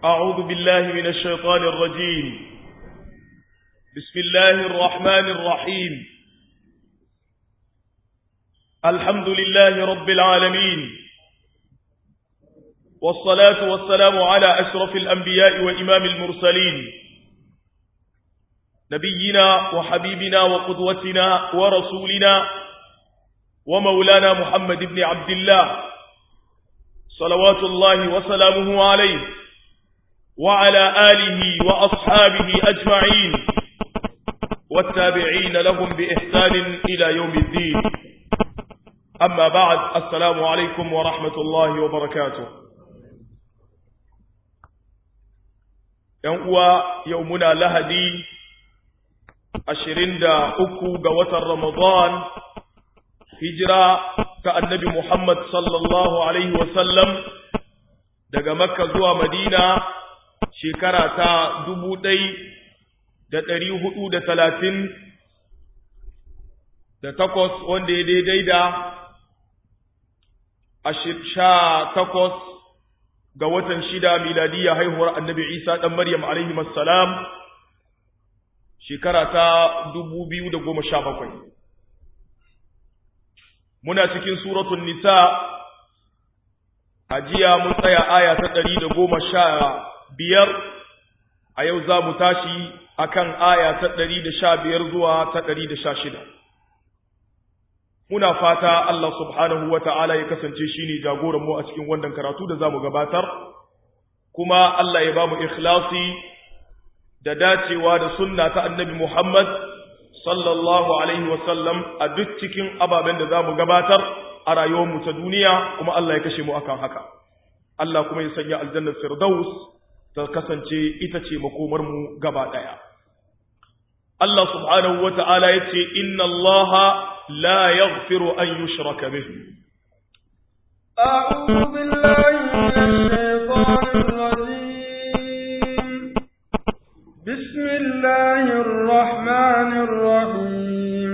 أعوذ بالله من الشيطان الرجيم بسم الله الرحمن الرحيم الحمد لله رب العالمين والصلاة والسلام على أشرف الأنبياء وإمام المرسلين نبينا وحبيبنا وقدوتنا ورسولنا ومولانا محمد بن عبد الله صلوات الله وسلامه عليه وعلى آله وأصحابه أجمعين والتابعين لهم بإحسان إلى يوم الدين أما بعد السلام عليكم ورحمة الله وبركاته يوم يومنا لهدي أشرين دا أكو قوة رمضان هجرة كالنبي محمد صلى الله عليه وسلم daga makka zuwa madina shekara ta dubu ɗai da ɗari hudu da talatin da takwas wanda ya daidai da sha takwas ga watan shida miladiyya haihuwar annabi isa ɗan maryam alaihi salam shekara ta dubu biyu da goma sha bakwai muna cikin suratun nisa a jiya mun tsaya aya ta ɗari da goma sha biyar a yau za mu tashi akan aya ta ɗari da sha biyar zuwa ta ɗari da sha shida muna fata Allah subhanahu wa ta'ala ya kasance shi ne jagoranmu a cikin wannan karatu da za mu gabatar kuma Allah ya ba mu ikhlasi da dacewa da sunna ta annabi Muhammad sallallahu alaihi wasallam a duk cikin ababen da za mu gabatar a rayuwarmu ta duniya kuma Allah ya kashe mu akan haka Allah kuma ya sanya aljannar firdaus ta kasance ita ce makomar mu gaba daya Allah subhanahu wata'ala yace inna Allah la yaghfiru an yushraka bih أعوذ بالله من الشيطان الرجيم بسم الله الرحمن الرحيم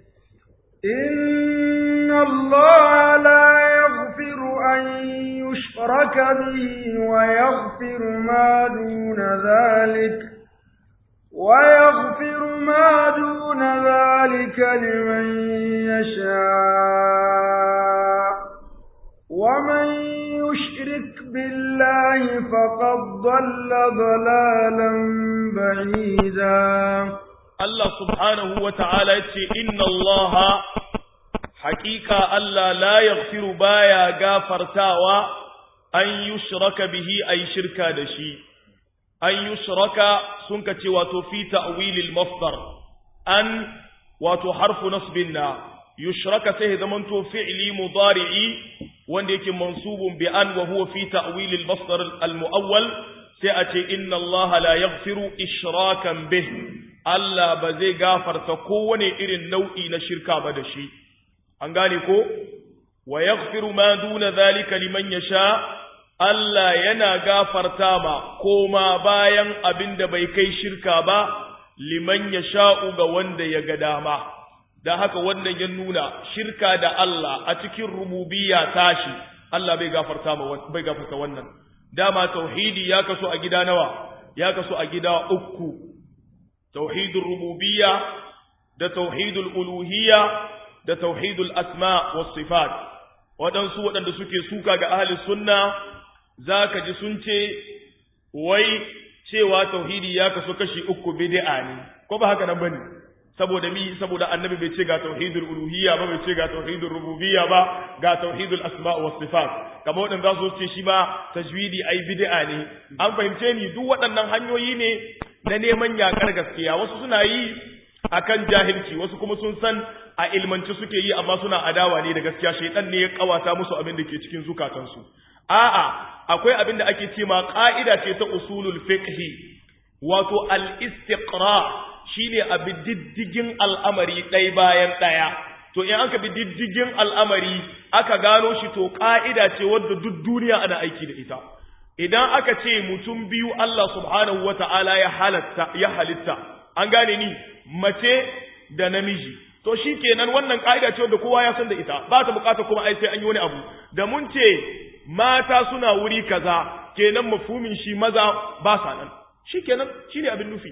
إن الله لا يغفر أن يشرك به ويغفر ما دون ذلك ويغفر ما دون ذلك لمن يشاء ومن يشرك بالله فقد ضل ضلالا بعيدا Allah subhanahu wa ta'ala ya ce, Inna Allah haƙiƙa Allah la yaghfiru baya gafartawa an yi shiraka bihi a yi shirka da shi, an yi shiraka sun ka ce wato fi ta'wilil masdar, an wato harfu nasbin na, yushraka sai ya zamanto fi'li mudari'i wanda yake mansubun bi an wa huwa fi ta'wilil masdar al-mu'awwal sai a ce inna Allah la yaghfiru ishrakan bih Allah ba zai gafarta kowane irin nau'i na shirka ba da shi an gane ko wa yaghfiru ma duna zalika liman yasha Allah yana gafarta ma koma bayan abin da bai kai shirka ba liman yasha'u ga wanda ya ga dama da haka wannan ya nuna shirka da Allah a cikin rububiyya tashi Allah bai gafarta ma bai gafarta wannan dama tauhidi ya kaso a gida nawa ya kaso a gida uku tauhidul rububiyya da tauhidul uluhiyya da tauhidul asma was sifat waɗansu waɗanda suke suka ga ahli sunna zaka ji sun ce wai cewa tauhidi ya kaso kashi uku bid'a ne ko ba haka nan bane saboda mi saboda annabi bai ce ga tauhidul uluhiyya ba bai ce ga tauhidul rububiyya ba ga tauhidul asma was sifat kamar waɗanda za su ce shi ma tajwidi ai bid'a ne an fahimce ni duk waɗannan hanyoyi ne na neman yakar gaskiya wasu suna yi akan jahilci wasu kuma sun san a ilmanci suke yi amma suna adawa ne da gaskiya shaitan ne ya kawata musu abin da ke cikin zukatansu a'a akwai abin da ake ce ma ka'ida ce ta usulul fiqh wato al-istiqra shine abi diddigin al'amari ɗaya bayan ɗaya to in aka bi diddigin al'amari aka gano shi to ka'ida ce wadda duk duniya ana aiki da ita idan aka ce mutum biyu Allah subhanahu wata'ala ya halatta ya halitta an gane ni mace da namiji to shi kenan wannan ka'ida ce wanda kowa ya san da ita ba ta bukata kuma ai sai an yi wani abu da mun ce mata suna wuri kaza kenan mafhumin shi maza ba sa nan shikenan shine abin nufi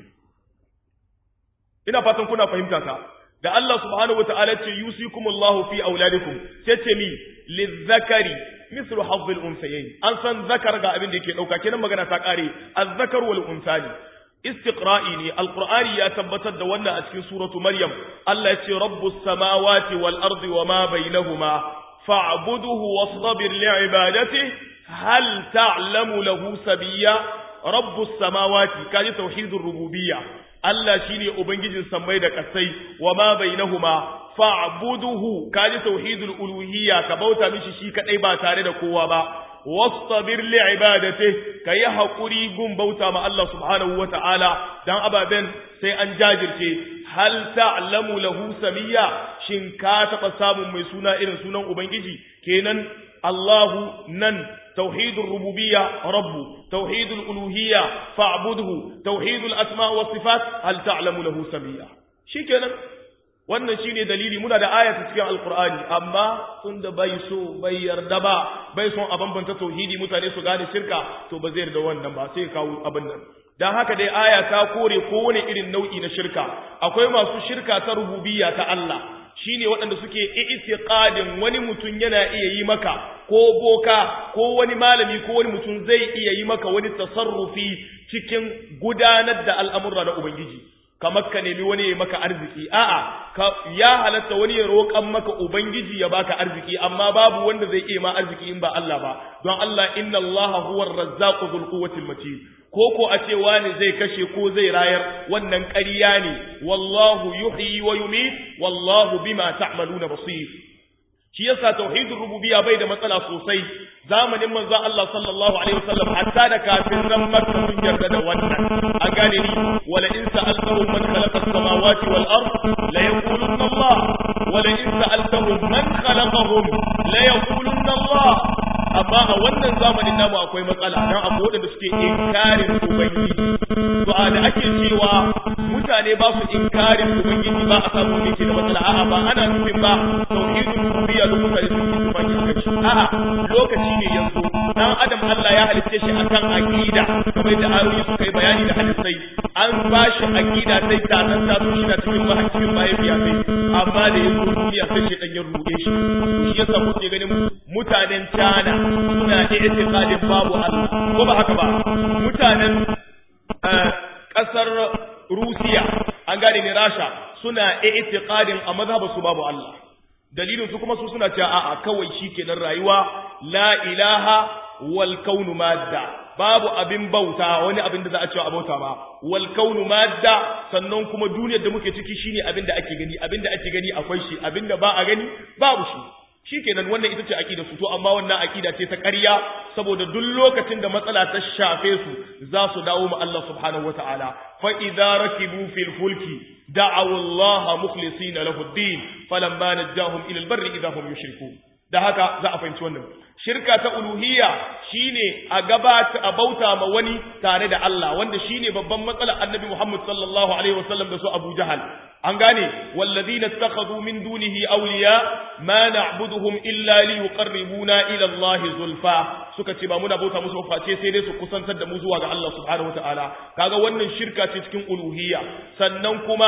ina fatan kuna fahimta ta da Allah subhanahu wataala ce yusikumullahu fi auladikum sai ce mi lizzakari mislu hazzil unsayayn an san zakar ga abin da yake dauka kenan magana ta kare azzakar wal unsani istiqra'i ne alqur'ani ya tabbatar da wannan a cikin suratu maryam Allah ya ce rabbus samawati wal ardi wama bainahuma fa'buduhu wastabir li'ibadatihi hal ta'lamu lahu sabiyya rabbus samawati kaji tauhidur rububiyya Allah shine ubangijin sammai da kasai wama bainahuma fa'buduhu kaji tauhidul uluhiyya ka bauta mishi shi kadai ba tare da kowa ba wastabir li ibadati kayi hakuri gun bauta ma Allah subhanahu wata'ala dan ababen sai an jajirce hal ta'lamu lahu samiyya shin ka taba samun mai suna irin sunan ubangiji kenan Allahu nan tauhidul rububiyya rabbu tauhidul uluhiyya fa'budhu tauhidul asma was sifat hal ta'lamu lahu samiyya shikenan wannan shine dalili muna da ayata cikin alqur'ani amma tunda bai so bai yarda ba bai son a bambanta tauhidi mutane su gane shirka to ba zai yarda wannan ba sai kawo abin nan dan haka dai aya ta kore kowane irin nau'i na shirka akwai masu shirka ta rububiyya ta Allah shine waɗanda suke i'tiqadin wani mutum yana iya yi maka ko boka ko wani malami ko wani mutum zai iya yi maka wani tasarrufi cikin gudanar da al'amurra na ubangiji kamar ka nemi wani ya maka arziki a'a ka ya halatta wani ya roƙan maka ubangiji ya baka arziki amma babu wanda zai iya ma arziki in ba Allah ba don Allah inna Allah huwa ar-razzaqu dhul quwwati matin ko ko a ce wani zai kashe ko zai rayar wannan ƙarya ne wallahu yuhyi wa yumit wallahu bima ta'maluna basir shi yasa tauhidur rububiyya bai da matsala sosai zamanin manzon Allah sallallahu alaihi wasallam hatta da kafin ran makka sun yarda da wannan a gane ni wala in sa'altahum man khalaqa as-samawati wal ard la yaqulunna Allah wala in sa'altahum man khalaqahum la yaqulunna Allah amma a wannan zamanin namu akwai matsala dan akwai wadanda suke inkarin ubangiji to a da ake cewa mutane ba su inkarin ubangiji ba a samu ne ke da matsala a'a ba ana nufin ba tauhidul rububiyya da mutane sun yi tufaki a kai a'a lokaci ne yanzu dan adam Allah ya halicce shi akan aqida kamar da ayoyi suka yi bayani da hadisai an ba shi aqida sai ta nan ta so shi na cikin mahaifin mahaifiya sai amma da yanzu duniya sai shi dan ya rude shi shi yasa kuke ganin mutanen China suna i'tiqadin babu Allah ko ba haka ba mutanen kasar Rusiya an gane ne Rasha suna i'tiqadin a mazhabar su babu Allah dalilin su kuma su suna cewa a'a kawai shikenan rayuwa la ilaha wal kaunu madda babu abin bauta wani abin da za a cewa abauta ba wal kaunu madda sannan kuma duniyar da muke ciki shine abin da ake gani abin da ake gani akwai shi abin da ba a gani babu shi shikenan wannan ita ce aqida su to amma wannan aqida ce ta ƙarya saboda duk lokacin da matsala ta shafe su za su dawo ma Allah subhanahu wataala fa idza rakibu fil fulki da'aw Allah mukhlisina lahu ad-din falamma najahum ila al-barri idza hum yushrikun da haka za a fahimci wannan shirka ta uluhiyya shine a gabata a bauta ma wani tare da Allah wanda shine babban matsalar annabi Muhammad sallallahu alaihi wasallam da su Abu Jahal an gane walladhina ittakhadhu min dunihi awliya ma na'buduhum illa liyuqarribuna ila Allah zulfa suka ce ba muna bauta musu face sai dai su kusantar da mu zuwa ga Allah subhanahu wataala kaga wannan shirka ce cikin uluhiyya sannan kuma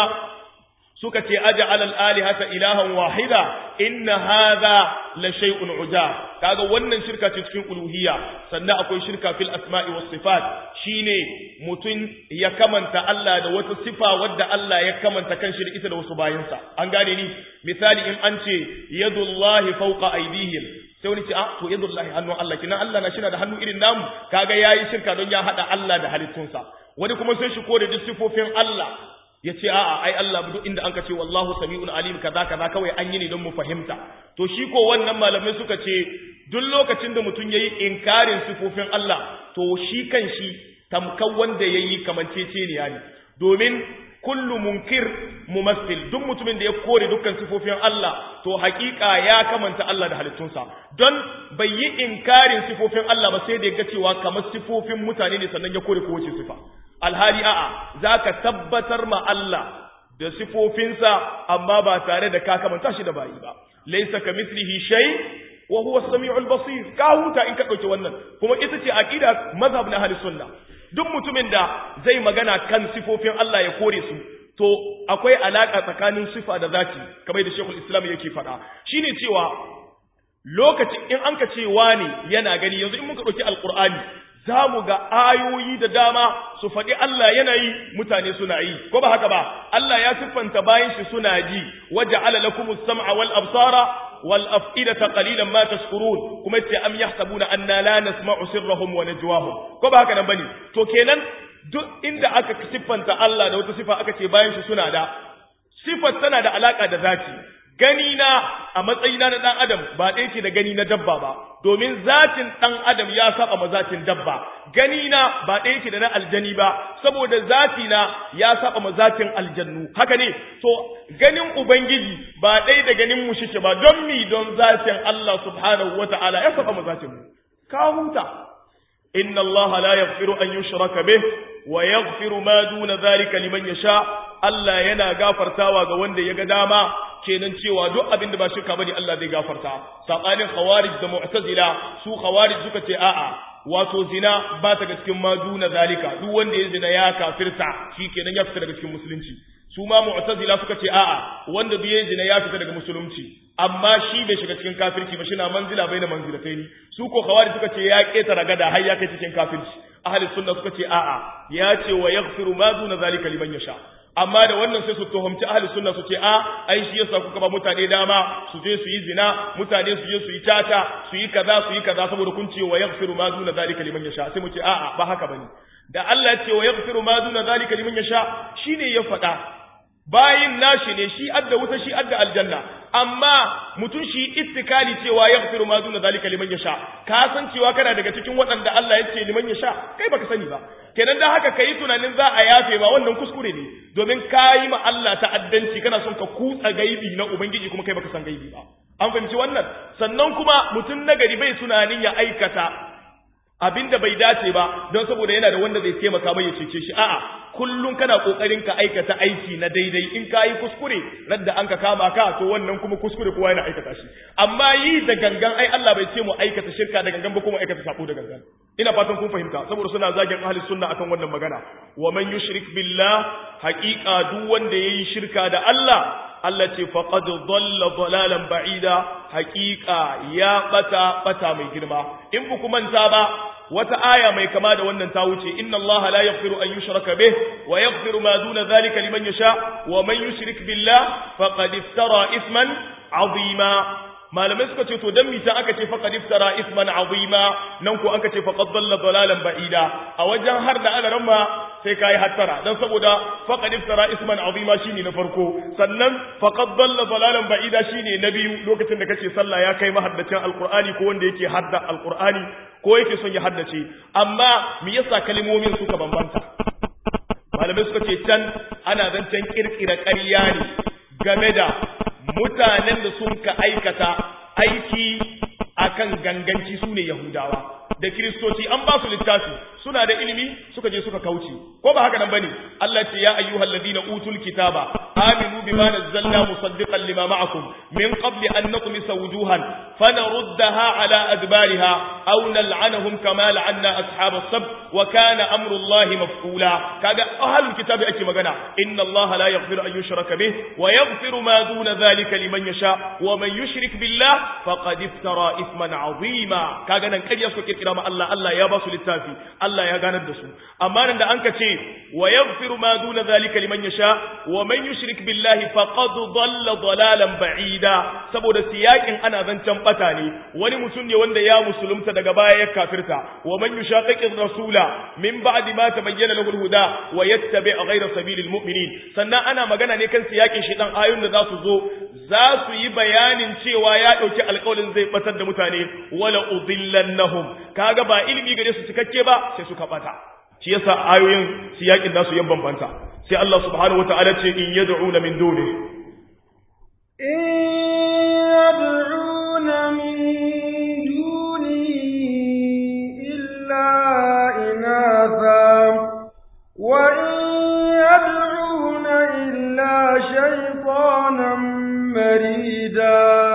suka ce aj'al al-alihata ilahan wahida inna hadha la shay'un uja kaga wannan shirka ce cikin uluhiyya sannan akwai shirka fil asma'i was sifat shine mutun ya kamanta Allah da wata sifa wadda Allah ya kamanta kanshi da ita da wasu bayansa an gane ni misali in an ce yadullahi fawqa aydihim sai wani ce a to yadullahi hannun Allah kina Allah na shina da hannu irin namu kaga yayi shirka don ya hada Allah da halittunsa wani kuma sai shi kore duk sifofin Allah ya ce a'a ai Allah duk inda anka ce wallahu sami'un alim kaza kaza kawai an yi ne don mu fahimta to shi ko wannan malamai suka ce duk lokacin da mutum yayi inkarin sifofin Allah to shi kan shi tamkan wanda yayi kamanceceniya ne domin kullu munkir mumassil duk mutumin da ya kore dukkan sifofin Allah to hakika ya kamanta Allah da halittunsa don bai yi inkarin sifofin Allah ba sai da ya ga cewa kamar sifofin mutane ne sannan ya kore kowace sifa alhali a'a zaka tabbatar ma Allah da sifofinsa amma ba tare da ka kamanta shi da bayi ba laysa kamithlihi shay wa huwa as-sami'ul basir ka huta in ka dauki wannan kuma ita ce aqida mazhab na ahlus sunna duk mutumin da zai magana kan sifofin Allah ya kore su to akwai alaka tsakanin sifa da zati kamar da Sheikhul Islam yake faɗa shine cewa lokacin in an ka ce wani yana gani yanzu in muka dauki alqur'ani za mu ga ayoyi da dama su faɗi Allah yana yi mutane suna yi ko ba haka ba Allah ya siffanta bayan shi suna ji waja'ala lakumus sam'a wal absara wal af'idata qalilan ma tashkurun kuma ce am yahsabuna anna la nasma'u sirrahum wa najwahum ko ba haka nan bane to kenan duk inda aka siffanta Allah da wata sifa aka ce bayan shi suna da sifar tana da alaka da zati gani na a matsayina na dan adam ba ɗaya ke da gani na dabba ba domin zatin dan adam ya saba ma zatin dabba gani na ba ɗaya ke da na aljani ba saboda zati na ya saba ma zatin aljannu haka ne to ganin ubangiji ba ɗaya da ganin mu shike ba don mi don zatin Allah subhanahu wata'ala ya saba ma zatin mu ka huta inna Allah la yaghfiru an yushraka bih wa yaghfiru ma duna dhalika liman yasha Allah yana gafartawa ga wanda ya ga dama kenan cewa duk abin da ba shirka bane Allah zai gafarta sabanin khawarij da mu'tazila su khawarij suka ce a'a wato zina ba ta ga cikin maduna zalika duk wanda ya zina ya kafirta kenan ya fita daga cikin musulunci su ma mu'tazila suka ce a'a wanda duk ya zina ya fita daga musulunci amma shi bai shiga cikin kafirci ba shi na manzila bai na manzilataini su ko khawarij suka ce ya ketara gada har ya kai cikin kafirci ahli sunna suka ce a'a ya ce wa yaghfiru ma duna zalika liman yasha amma da wannan sai su tuhumci ahli sunna su ce a ai shi yasa kuka ba mutane dama su je su yi zina mutane su je su yi tata su yi kaza su yi kaza saboda kun ce wa yaghfiru ma duna zalika liman yasha sai mu ce a'a ba haka bane da Allah ya ce wa yaghfiru ma duna zalika liman yasha shine ya faɗa bayin nashi ne shi adda wuta shi adda aljanna amma mutum shi istikali cewa yaghfiru ma duna zalika liman yasha ka san cewa kana daga cikin waɗanda Allah ya ce liman yasha kai baka sani ba kenan dan haka kai tunanin za a yafe ba wannan kuskure ne domin kayi ma Allah ta'addanci kana son ka kutsa gaibi na ubangiji kuma kai baka san gaibi ba an fahimci wannan sannan kuma mutum nagari bai tunanin ya aikata abinda bai dace ba don saboda yana da wanda zai taimaka mai ya cece shi a'a kullum kana kokarin ka aikata aiki na daidai in ka yi kuskure radda an ka kama ka to wannan kuma kuskure kowa yana aikata shi amma yi da gangan ai Allah bai ce mu aikata shirka da gangan ba kuma aikata sabo da gangan ina fatan kun fahimta saboda suna zagin ahli sunna akan wannan magana wa man yushrik billah haqiqa duk wanda yayi shirka da Allah Allah ce faqad dhalla dhalalan ba'ida haqiqa ya bata bata mai girma in ku manta ba wata aya mai kama da wannan ta wuce inna Allah la yaghfiru an yushraka bih wa yaghfiru ma duna dhalika liman yasha wa man yushrik billah faqad iftara isman azima malamai suka ce to dan mita aka ce faqad iftara isman azima nan ko aka ce faqad dalla dalalan ba'ida a wajen har da ana ramma sai kai hattara dan saboda faqad iftara isman azima shine na farko sannan faqad dalla dalalan ba'ida shine na biyu lokacin da kace sallah ya kai mahaddacin alqur'ani ko wanda yake hadda alqur'ani ko yake son ya haddace amma me yasa kalmomin suka bambanta malamai suka ce can ana zancen kirkira ƙarya ne game da mutanen da sun ka aikata aiki akan ganganci su ne Yahudawa da Kiristoci an ba su littafi suna da ilimi suka je suka kauce ko ba haka nan bane Allah ce ya ayyuhal ladina utul kitaba aminu bima nazzalna musaddiqan lima ma'akum min qabli an natmisa wujuhan fanaruddaha ala adbariha aw nal'anahum kama la'anna ashabas sab wa kana amru Allah maf'ula kaga ahlul kitabi ake magana inna Allah la yaghfiru an yushraka bih wa yaghfiru ma duna dhalika liman yasha wa man yushrik billah faqad iftara ithman 'azima kaga nan kaje su kirkira ma Allah Allah ya ba su littafi Allah ya ganar da su amma nan da an ka ce wa yaghfiru ma duna zalika liman yasha wa man yushrik billahi faqad dhalla dhalalan ba'ida saboda siyakin ana zancen bata ne wani mutum ne wanda ya musulunta daga baya ya kafirta wa man yushaqiqir rasula min ba'di ma tabayyana lahu al-huda wa yattabi' ghayra sabilil mu'minin sannan ana magana ne kan siyakin shi dan ayoyin da za su zo za su yi bayanin cewa ya dauki alƙawarin zai batar da mutane wala udillannahum kaga ba ilimi gare su cikakke ba sai suka bata shi yasa ayoyin siyakin nasu yan bambanta sai Allah subhanahu wataala ce in yad'una min duni in yad'una min duni illa inatha wa in yad'una illa shaytanan marida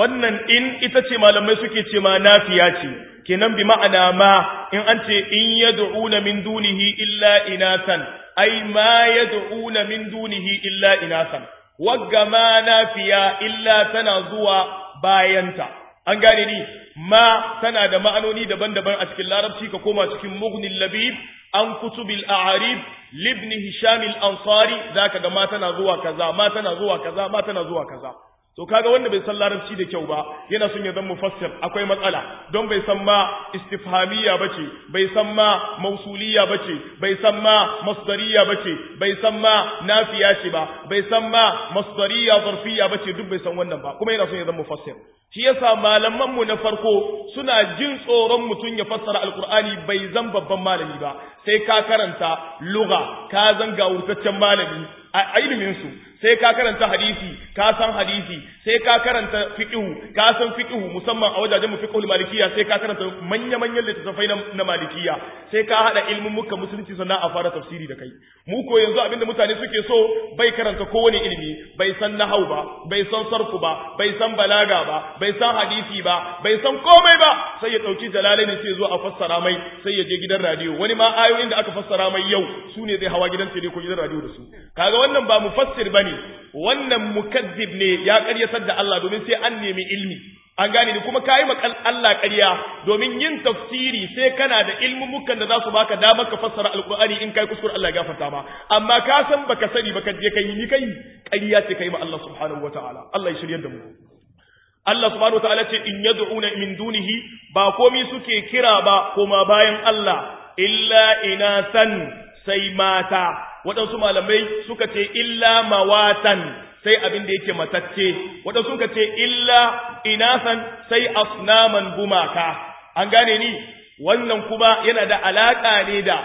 wannan in ita ce malamai suke ce ma nafiya ce kenan bi ma'ana ma in an ce in yad'una min dunihi illa inasan ai ma yad'una min dunihi illa inasan wagga ma nafiya illa tana zuwa bayanta an gane ni ma tana da ma'anoni daban-daban a cikin larabci ka koma cikin mughnil labib an kutubil a'arib libni hisham al-ansari zaka ga ma tana zuwa kaza ma tana zuwa kaza ma tana zuwa kaza to kaga wanda bai san larabci da kyau ba yana son ya zama mufassir akwai matsala don bai san ma istifhamiyya bace bai san ma mausuliyya bace bai san ma masdariya bace bai san ma nafiya ce ba bai san ma masdariya zarfiyya bace duk bai san wannan ba kuma yana son ya zama mufassir shi yasa malaman mu na farko suna jin tsoron mutum ya fassara alqur'ani bai zan babban malami ba sai ka karanta lugha ka zan gawurtaccen malami a ilimin su sai ka karanta hadisi ka san hadisi sai ka karanta fiqhu ka san fiqhu musamman a wajajen fiqhul malikiya sai ka karanta manya manyan littattafai na malikiya sai ka hada ilmin muka musulunci sannan a fara tafsiri da kai mu ko yanzu abinda mutane suke so bai karanta kowane ilimi bai san nahau ba bai san sarfu ba bai san balaga ba bai san hadisi ba bai san komai ba sai ya dauki jalalaini sai zo a fassara mai sai ya je gidan radio wani ma ayoyin da aka fassara mai yau su ne zai hawa gidan tele ko gidan radio da su kaga wannan ba mufassir bane wannan mukazzib ne ya ƙaryatar da Allah domin sai an nemi ilmi an gane ni kuma kayi makal Allah ƙarya domin yin tafsiri sai kana da ilmumukan da za su baka damar ka fassara alqur'ani in kai kuskure Allah ya gafarta ma amma ka san baka sani baka je kai ni kai ƙarya ce kai ma Allah subhanahu wataala Allah ya shiryar da mu Allah subhanahu wataala ce in yad'una min dunihi ba komi suke kira ba kuma bayan Allah illa inasan sai mata waɗansu malamai suka ce illa mawatan sai abin da yake matacce waɗansu suka ce illa inasan sai asnaman gumaka an gane ni wannan kuma yana da alaƙa ne da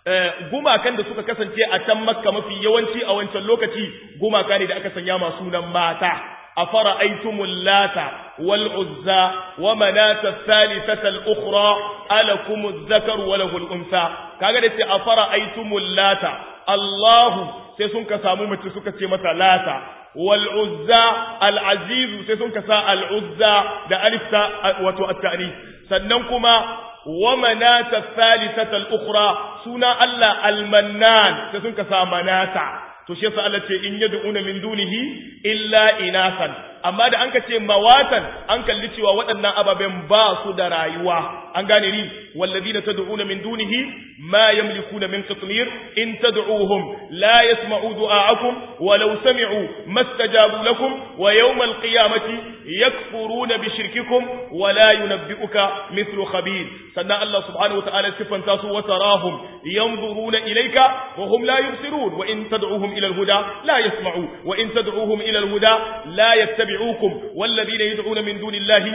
gumakan da suka kasance a can makka mafi yawanci a wancan lokaci gumaka ne da aka sanya masu sunan mata أفرأيتم اللات والعزى ومناة الثالثة الأخرى ألكم الذكر وله الأنثى كاغدت أفرأيتم اللات الله سيسون كسامو متى سوكا متى لاتا والعزى العزيز سيسون كسا العزى ده ألف وتو التأنيث سننكما ومناة الثالثة الأخرى سنا الله المنان سيسون كسا مناتا to shi yasa Allah ce in yad'una min dunihi illa inasan amma da anka ce mawatan an kalli cewa waɗannan ababen ba su da rayuwa an gane ni walladina tad'una min dunihi ma yamlikuna min qitmir in tad'uhum la yasma'u du'aakum walau sami'u mastajabu lakum wa yawm alqiyamati yakfuruna bi shirkikum wa la yunabbi'uka mithlu khabir sannan Allah subhanahu wa ta'ala sifanta su wa tarahum yanzuruna ilayka wa hum la yubsirun wa in tad'uhum إلى الهدى لا يسمعوا وإن تدعوهم إلى الهدى لا يتبعوكم والذين يدعون من دون الله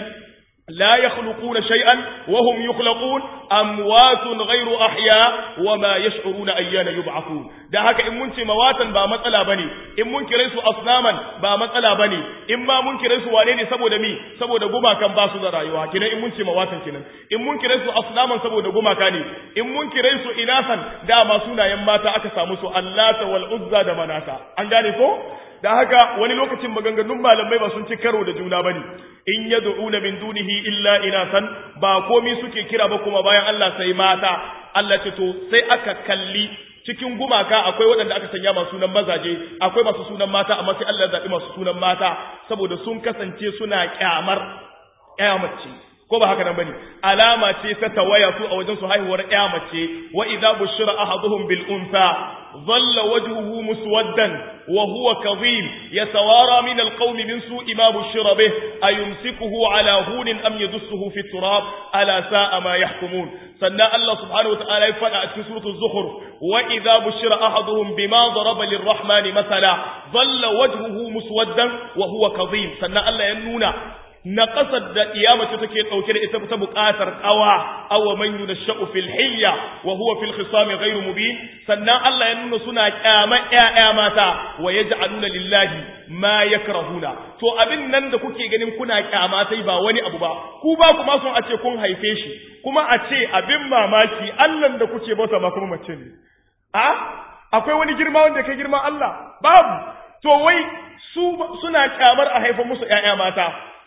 لا يخلقون شيئا وهم يخلقون أموات غير أحياء وما يشعرون أيان يبعثون da haka in mun ce mawatan ba matsala bane in mun kire su asnaman ba matsala bane in ma mun kire su wane ne saboda mi saboda gumakan ba su da rayuwa kinan in mun ce mawatan kinan in mun kire su asnaman saboda gumaka ne in mun kire su inasan dama sunayen mata aka samu su allata wal uzza da manata an gane ko da haka wani lokacin maganganun malamai ba sun ci karo da juna bane in yad'una min dunihi illa inasan ba komai suke kira ba kuma bayan Allah sai mata Allah ce to sai aka kalli cikin gumaka akwai waɗanda aka sanya masu sunan mazaje akwai masu sunan mata amma sai Allah ya zaɓi masu sunan mata saboda sun kasance suna kyamar kyamace ko ba haka nan bane alama ce ta tawaya su a wajen su haihuwar kyamace wa idza bushira ahaduhum bil unsa dhalla wajhuhu muswaddan wa huwa kadhim yatawara min al qawmi min su'i ma bushira bih ayumsikuhu ala hunin am yadussuhu fi turab ala sa'a ma yahkumun sannan Allah subhanahu wa ta'ala ya fada a cikin suratul zukhruf wa idza bushira ahaduhum bima daraba lirrahman mathala dhalla wajhuhu muswaddan wa huwa kadhim sannan Allah ya nuna na ƙasar da iyamace take ɗauke da ita ta buƙatar ƙawa awa man yunashau fil hilya wa huwa fil khisami ghairu mubin sannan Allah ya nuna suna ƙyama ƴaƴa mata wa yaj'aluna lillahi ma yakrahuna to abin nan da kuke ganin kuna ƙyama sai ba wani abu ba ku ba kuma sun a ce kun haife shi kuma a ce abin mamaki Allah da kuke bauta ma kuma mace ne a akwai wani girma wanda kai girma Allah babu to wai su suna kyamar a haifa musu ƴaƴa mata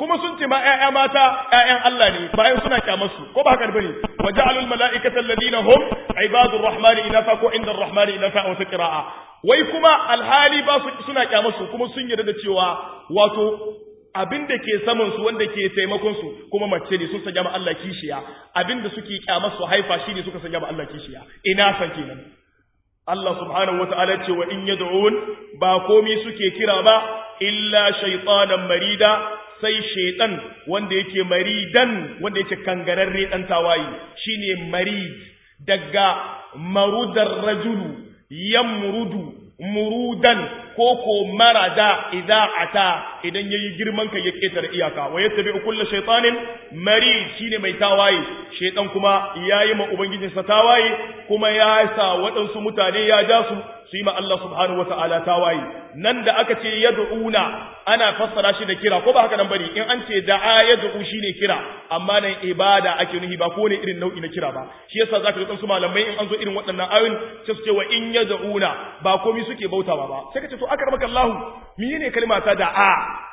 kuma sun ce ma ƴaƴa mata ƴaƴan Allah ne bayan suna kyamar su ko ba haka bane wa ja'alul mala'ikata alladhina hum ibadur rahmani inafa ko inda rahmani inafa wa qira'a wai kuma alhali ba su suna kyamar su kuma sun yarda da cewa wato abin da ke saman su wanda ke taimakon su kuma mace ne sun sanya ma Allah kishiya abin da suke kyamar su haifa shine suka sanya ma Allah kishiya ina san kenan Allah subhanahu wata'ala ce wa in yad'un ba komi suke kira ba illa shaytanan marida sai shaytan wanda yake maridan wanda yake kangararre dan tawayi shine marid daga marudar rajulu yamrudu murudan ko ko marada idza ata idan yayi girman kai ya ketare iyaka wa yattabi kullu shaytanin marid shine mai tawaye shaytan kuma yayi ma ubangijinsa tawaye kuma ya sa waɗansu mutane ya ja su su yi ma Allah subhanahu wata'ala tawaye nan da aka ce yad'una ana fassara shi da kira ko ba haka nan bane in an ce da'a yad'u shine kira amma nan ibada ake nuhi ba ko ne irin nau'i na kira ba shi yasa zaka ga su malamai in an zo irin waɗannan ayoyin sai su ce wa in yad'una ba komai suke bautawa ba sai ka ce to akramaka Allah menene kalma ta da'a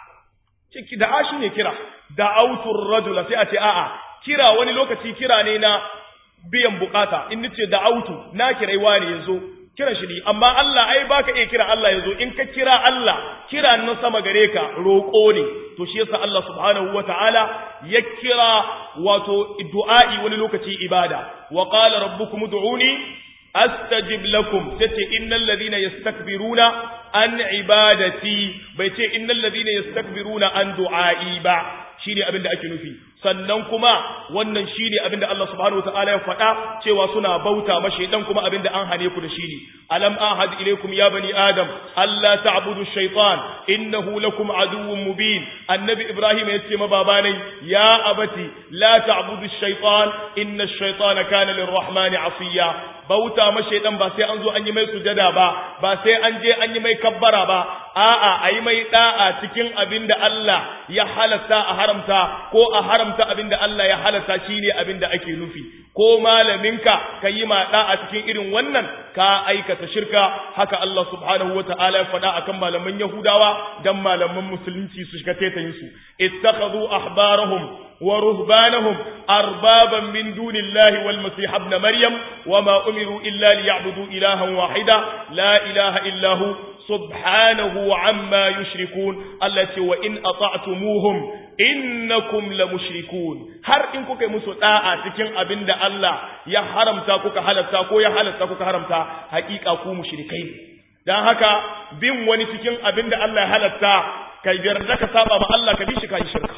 ciki da'a shine kira da'autur rajula sai a ce a'a kira wani lokaci kira ne na biyan bukata in nace da'autu na kirai wani yazo kiran shi ne amma Allah ai baka iya kira Allah yazo in ka kira Allah kira nan sama gare ka roƙo ne to shi yasa Allah subhanahu wataala ya kira wato du'a'i wani lokaci ibada wa qala rabbukum ud'uni astajib lakum tace innal ladina yastakbiruna an ibadati bai ce innal ladina yastakbiruna an du'a'i ba shine abin da ake nufi sannan kuma wannan shine abin da Allah subhanahu wataala ya faɗa cewa suna bauta mashi dan kuma abin da an hane ku da shi ne alam ahad ilaykum ya bani adam alla ta'budu shaytan innahu lakum aduwwun mubin annabi ibrahim yace ma babanai ya abati la ta'budu shaytan inna ash-shaytana kana lirrahmani asiya bauta ma shaytan ba sai an zo an yi mai sujada ba ba sai an je an yi mai kabbara ba a'a ayi mai da'a cikin abin da Allah ya halatta a haramta ko a haramta abin da Allah ya halatta shine abin da ake nufi ko malaminka ka yi ma da'a cikin irin wannan ka aikata shirka haka Allah subhanahu wata'ala ya faɗa akan malaman Yahudawa dan malaman musulunci su shiga tetayin su ittakhadhu ahbarahum wa ruhbanahum arbaban min dunillahi wal masih ibn maryam wama umiru illa liya'budu ilahan wahida la ilaha illa hu subhanahu amma yushrikun Allah ce wa in ata'tumuhum innakum la mushrikun har in kuka yi musu da'a cikin abin da Allah ya haramta kuka halatta ko ya halatta kuka haramta hakika ku mushrikai dan haka bin wani cikin abin da Allah ya halatta kai yarda ka saba ma Allah ka bi shi kai shirka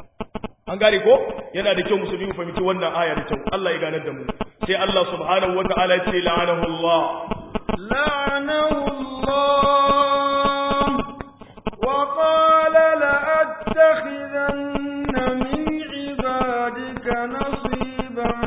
an gane ko yana da kyau musulmi mu fahimci wannan aya da kyau Allah ya ganar da mu sai Allah subhanahu wataala ya ce la'anahu Allah la'anahu Allah wa qala la'attakhidanna min ibadika nasiban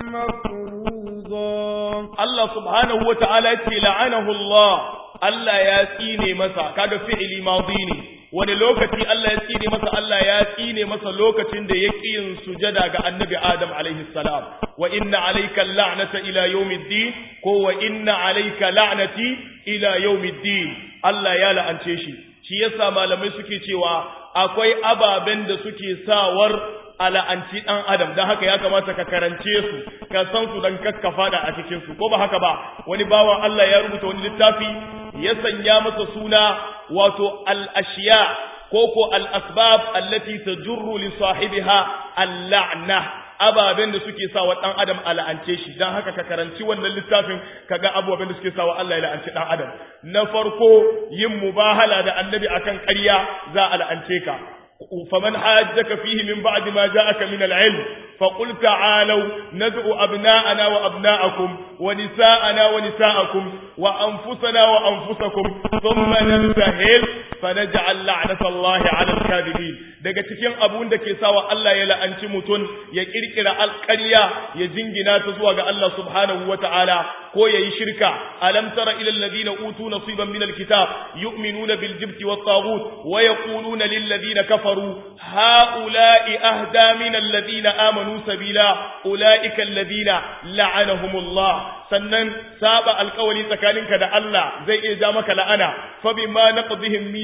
mafruḍa Allah subhanahu wataala ya ce la'anahu Allah Allah ya tsine masa kaga fi'ili madi ne wani lokaci Allah ya tsine masa Allah ya tsine masa lokacin da ya ƙi yin sujada ga annabi Adam alaihi salam wa inna alayka la'nata ila yawmiddin ko wa inna alayka la'nati ila yawmiddin Allah ya la'ance shi shi yasa malamai suke cewa akwai ababen da suke sawar a la'anci ɗan adam don haka ya kamata ka karance su ka san su don kakkafa da a cikin su ko ba haka ba wani bawan Allah ya rubuta wani littafi ya sanya masa suna wato al-ashiya ko ko al-asbab allati tajurru li sahibiha al-la'na ababen da suke sawa dan adam a la'ance shi dan haka ka karanci wannan littafin kaga ababen da suke sawa Allah ya la'anci dan adam na farko yin mubahala da annabi akan ƙarya za a la'ance ka فمن حاجك فيه من بعد ما جاءك من العلم فقل تعالوا ندعو أبناءنا وأبناءكم ونساءنا ونساءكم وأنفسنا وأنفسكم ثم نبتهل فنجعل لعنة الله على الكاذبين daga cikin abun da ke sawa Allah ya la'anci mutum ya kirkira alƙarya ya jingina ta zuwa ga Allah subhanahu wata'ala ko yayi shirka alam tara ila alladhina utu nasiban min alkitab yu'minuna bil jibti wat taghut wa yaquluna lil ladina kafaru haula'i ahda min alladhina amanu sabila ulaika alladhina la'anahumullah sannan saba alƙawari tsakaninka da Allah zai iya ja maka la'ana fa bima naqdihim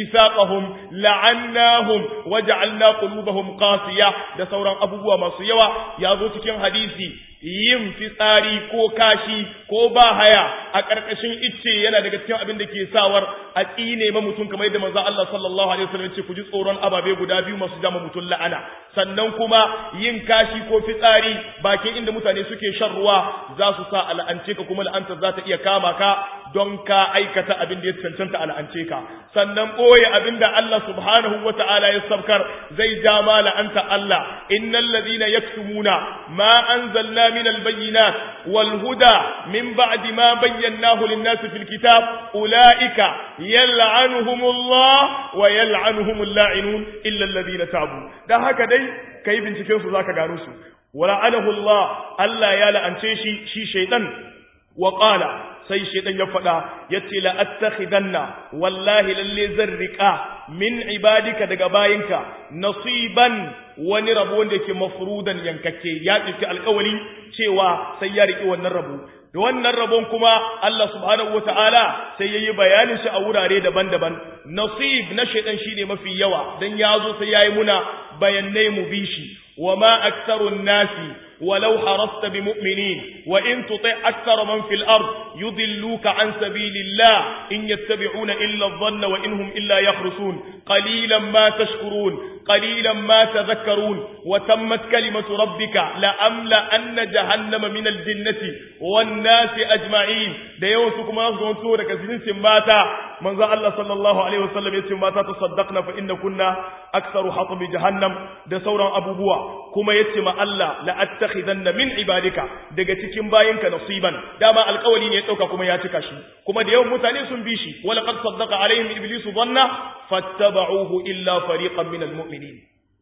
mithaqahum la'annahum waja'alna qulubahum qasiya da sauran abubuwa masu yawa ya zo cikin hadisi yin fitsari ko kashi ko ba haya a ƙarƙashin icce yana daga cikin abin da ke sawar a tsine ma mutum kamar yadda manzo Allah sallallahu alaihi wasallam ce ku ji tsoron ababe guda biyu masu jama mutum la'ana sannan kuma yin kashi ko fitsari bakin inda mutane suke shan ruwa za su sa al'ance ka kuma la'antar za ta iya kama ka don ka aikata abin da ya cancanta al'ance ka sannan ɓoye abin da Allah subhanahu wa ta'ala ya sabkar zai ja ma la'anta Allah innal ladina yaktumuna ma anzalna min albayyinat wal huda min ba'di ma bayyanahu lin-nasi fil kitab ulaika yal'anuhumullah wa yal'anuhumul la'inun illa alladhina tabu dan haka dai kai binciken su zaka gano su wala'anahu Allah Allah ya la'ance shi shi shaytan wa qala sai shaitan ya faɗa ya ce la'attakhidanna wallahi lalle zan riƙa min ibadika daga bayinka nasiban wani rabo wanda yake mafrudan yankakke ya ɗauki alƙawari cewa sai ya riƙi wannan rabo da wannan rabon kuma Allah subhanahu wata'ala sai ya yi bayanin shi a wurare daban-daban nasib na shaitan shine mafi yawa dan ya zo sai ya yi muna bayanai mu bi shi wa ma aktsarun nasi ولو حرصت بمؤمنين وإن تطع أكثر من في الأرض يضلوك عن سبيل الله إن يتبعون إلا الظن وإنهم إلا يخرسون قليلا ما تشكرون قليلا ما تذكرون وتمت كلمة ربك لأملأن جهنم من الجنة والناس أجمعين da yawan su kuma su wanto daga jinsin mata manzo Allah sallallahu alaihi wasallam yace mata tasaddaqna fa inna kunna aktharu hatmi jahannam da sauran abubuwa kuma yace ma Allah la attakhidanna min ibadika daga cikin bayinka nasiban dama alƙawari ne ya dauka kuma ya cika shi kuma da yawan mutane sun bi shi wala qad saddaqa alaihim iblisu dhanna fattaba'uhu illa fariqan min almu'minin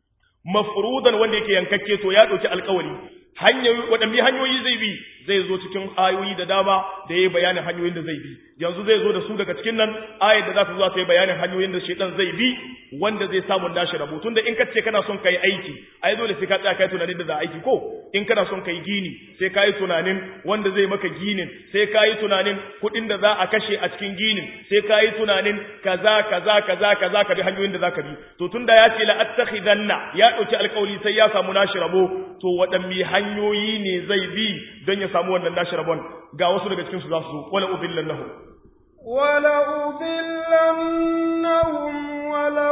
mafrudan wanda yake yankakke to ya dauki alƙawari hanyoyi waɗanne hanyoyi zai bi zai zo cikin ayoyi da dama da yayi bayanin hanyoyin da zai bi yanzu zai zo da su daga cikin nan ayar da za ta zo ta yi bayanin hanyoyin da shedan zai bi wanda zai samu nashi rabo tunda in ka ce kana son kai aiki ai dole sai ka tsaya kai tunanin da za aiki ko in kana son kai gini sai ka yi tunanin wanda zai maka ginin sai ka yi tunanin kuɗin da za a kashe a cikin ginin sai ka yi tunanin kaza kaza kaza kaza ka bi hanyoyin da za ka bi to tunda ya ce la attakhidanna ya ɗauki alƙawari sai ya samu nashi rabo to waɗanne hanyoyi ne zai bi don ya samu wannan nashi rabon ga wasu daga cikin su za su wala udillannahum wala udillannahum wala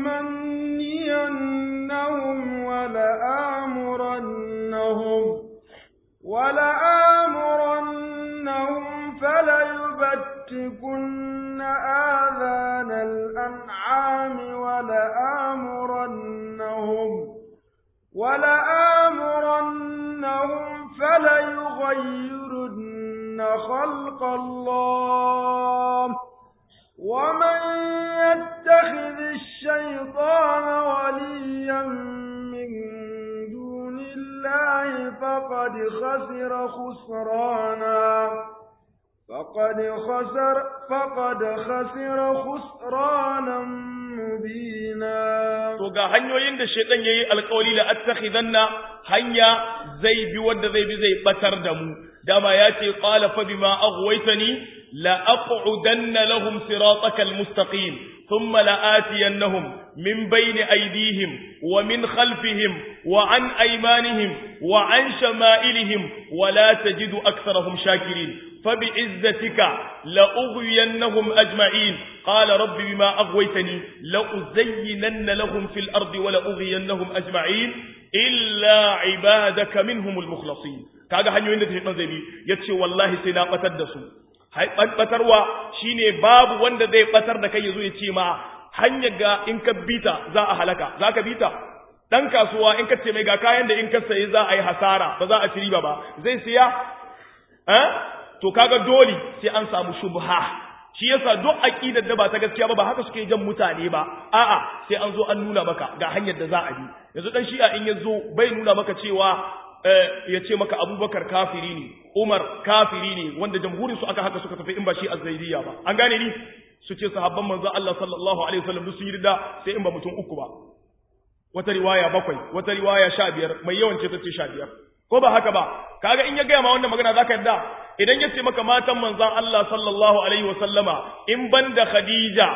umanniyannahum wala amurannahum wala amurannahum fala yubattikunna adhana al-an'ami wala amurannahum wala amurannahum فليغيرن خلق الله ومن يتخذ الشيطان وليا من دون الله فقد خسر خسرانا فقد خسر فقد خسر خسرانا مبينا to ga hanyoyin da shedan yayi alƙawari la attakhidanna hanya zai bi wanda zai bi zai batar da mu dama ya ce qala fa bima aghwaytani la aq'udanna lahum siratakal mustaqim thumma la atiyannahum min bayni aydihim wa min khalfihim wa an aymanihim wa an shama'ilihim wa la tajidu aktharahum shakirin فبعزتك لأغوينهم أجمعين قال رب بما أغويتني لأزينن لهم في الأرض ولأغوينهم أجمعين إلا عبادك منهم المخلصين kaga hanyoyin da shaitan zai bi yace wallahi sai na batar da su batarwa shine babu wanda zai batar da kai yazo ya ce ma hanyar ga in ka bita za a halaka za ka bita dan kasuwa in ka ce mai ga kayan da in ka sayi za a yi hasara ba za a ci riba ba zai siya eh to kaga dole sai an samu shubha shi yasa duk aqidar da ba ta gaskiya ba ba haka suke jan mutane ba a'a sai an zo an nuna maka ga hanyar da za a bi yanzu dan shi'a in yazo bai nuna maka cewa ya ce maka abubakar kafiri ne umar kafiri ne wanda jamhurin su aka haka suka tafi in ba shi azzaidiyya ba an gane ni su ce sahabban manzo Allah sallallahu alaihi wasallam duk sun yi rida sai in ba mutum uku ba wata riwaya bakwai wata riwaya sha biyar mai yawan ce ta ce sha biyar ko ba haka ba kaga in ya gaya ma wannan magana zaka yarda idan ya ce maka matan manzon Allah sallallahu alaihi wasallama in banda Khadija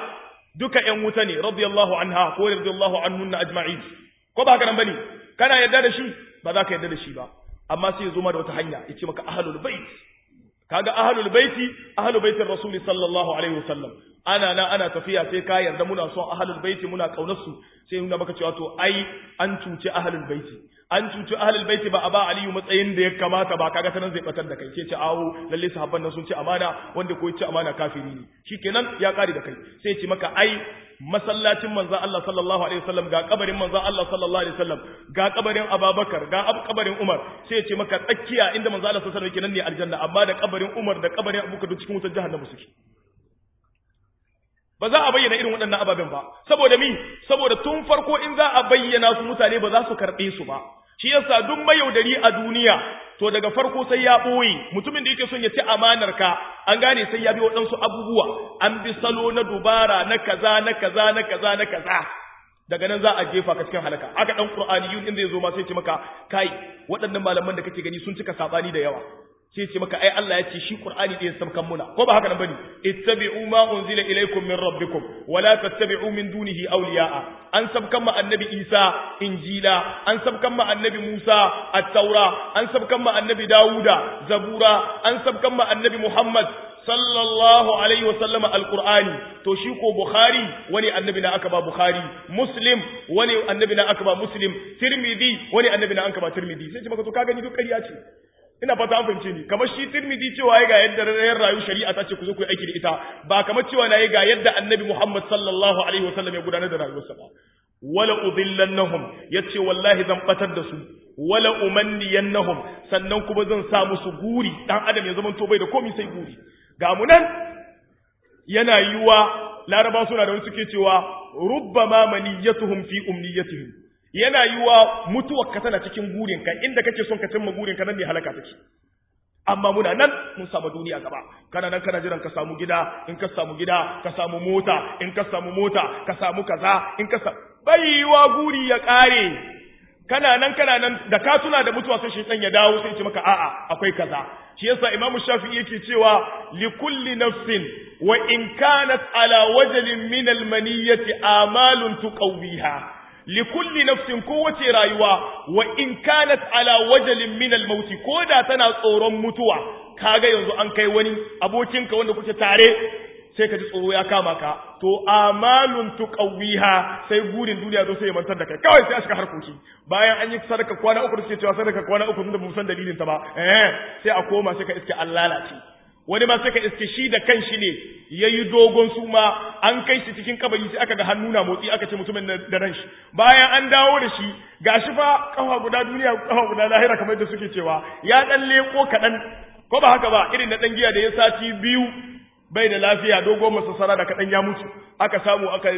duka ƴan wuta ne radiyallahu anha ko radiyallahu anhunna ajma'in ko ba haka nan bane kana yarda da shi ba za ka yarda da shi ba amma sai ya zo ma da wata hanya ya ce maka ahlul bait kaga ahlul baiti ahlul baitin rasul sallallahu alaihi wasallam ana na ana tafiya sai ka yarda muna son ahlul baiti muna kaunar su sai nuna maka cewa to ai an cuci ahlul baiti an cuci ahlul baiti ba a ba aliyu matsayin da ya kamata ba kaga sanan zai batar da kai sai ce awo lalle sahabban nan sun ci amana wanda ko ci amana kafiri ne shikenan ya kare da kai sai ce maka ai masallacin manzon Allah sallallahu alaihi wasallam ga kabarin manzon Allah sallallahu alaihi wasallam ga kabarin Abubakar ga kabarin Umar sai ce maka tsakiya inda manzon Allah sallallahu alaihi wasallam yake nan ne aljanna amma da kabarin Umar da kabarin Abubakar duk cikin wutar jahannama suke ba za a bayyana irin waɗannan ababen ba saboda mi saboda tun farko in za a bayyana su mutane ba za su karɓe su ba shi yasa duk mayaudari a duniya to daga farko sai ya ɓoye mutumin da yake son ya ci amanar ka an gane sai ya bi waɗansu abubuwa an bi salo na dubara na kaza na kaza na kaza na kaza daga nan za a jefa ka cikin halaka aka dan qur'aniyun din zai zo ma sai ce maka kai waɗannan malaman da kake gani sun cika sabani da yawa sai ce maka ai Allah ya ce shi Qur'ani ɗin sabkan muna ko ba haka nan bane ittabi'u ma unzila ilaykum min rabbikum wa la tattabi'u min dunihi awliya'a an sabkan ma annabi Isa injila an sabkan ma annabi Musa at-taura an sabkan ma annabi Dawuda zabura an sabkan ma annabi Muhammad sallallahu alaihi wa sallama alqur'ani to shi ko bukhari wani annabi na aka ba bukhari muslim wani annabi na aka ba muslim tirmidhi wani annabi na aka ba tirmidhi sai ce maka to ka gani duk ƙarya ce ina fata an fahimce ni kamar shi tirmidhi cewa ya ga yadda rayuwar rayu shari'a ta ce ku zo ku yi aiki da ita ba kamar cewa na yi ga yadda annabi Muhammad sallallahu alaihi wasallam ya gudanar da rayuwarsa ba wala udillannahum yace wallahi zan batar da su wala umanniyannahum sannan kuma zan sa musu guri dan adam ya zama to bai da komai sai guri ga mu nan yana yiwa laraba suna da wani suke cewa rubbama maniyatuhum fi umniyatihim yana yiwa mutuwarka tana cikin gurinka inda kake son ka cimma gurinka nan ne halaka take amma muna nan mun samu duniya gaba kana nan kana jiran ka samu gida in ka samu gida ka samu mota in ka samu mota ka samu kaza in ka samu baiwa guri ya kare kana nan kana nan da ka tuna da mutuwa sai shaytan ya dawo sai ya ce maka a'a akwai kaza shi yasa imamu shafi'i yake cewa li kulli nafsin wa in kanat ala wajalin min al maniyati amalun tuqawiha likulli nafsin kowace rayuwa wa in kanat ala wajalin min al-mauti ko da tana tsoron mutuwa kaga yanzu an kai wani abokinka wanda kuke tare sai ka ji tsoro ya kama ka to amalun tuqawiha sai gurin duniya zo sai ya mantar da kai kawai sai a shiga harkoki bayan an yi sadaka kwana uku da suke cewa sadaka kwana uku tunda ba san dalilin ta ba eh sai a koma sai ka iske an lalace wani ma sai ka iske shi da kanshi ne yayi dogon suma an kai shi cikin kabari sai aka ga hannu na motsi aka ce mutumin da ran shi bayan an dawo da shi gashi fa kafa guda duniya kafa guda lahira kamar da suke cewa ya dan leko kadan ko ba haka ba irin na dan giya da ya sati biyu bai da lafiya dogon masassara da kadan ya mutu aka samu aka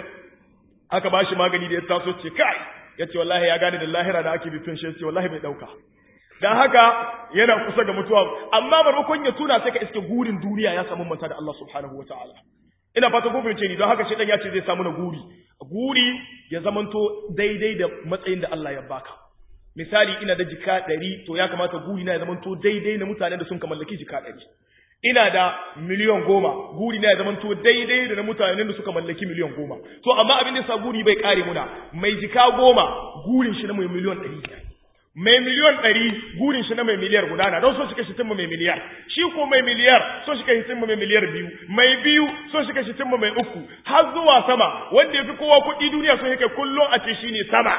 aka bashi magani da ya taso ce kai yace wallahi ya gane da lahira da ake bitun shi yace wallahi bai dauka dan haka yana kusa ga mutuwa amma maimakon ya tuna sai ka iske gurin duniya ya samu manta da Allah subhanahu wataala ina fata ko fahimce ni don haka shedan ya ce zai samu na guri guri ya zamanto daidai da matsayin da Allah ya baka misali ina da jika ɗari to ya kamata guri na ya zamanto daidai na mutanen da sun ka mallaki jika ɗari ina da miliyan goma guri na ya zamanto daidai da na mutanen da suka mallaki miliyan goma to amma abin da sa guri bai kare muna mai jika goma gurin shi na mai miliyan ɗari mai miliyon ɗari gurin shi na mai miliyar gudana don so shi shi mai miliyar shi ko mai miliyar so shi shi mai miliyar biyu mai biyu so shi shi mai uku har zuwa sama wanda ya fi kowa kuɗi duniya so yake kullum a ce shi ne sama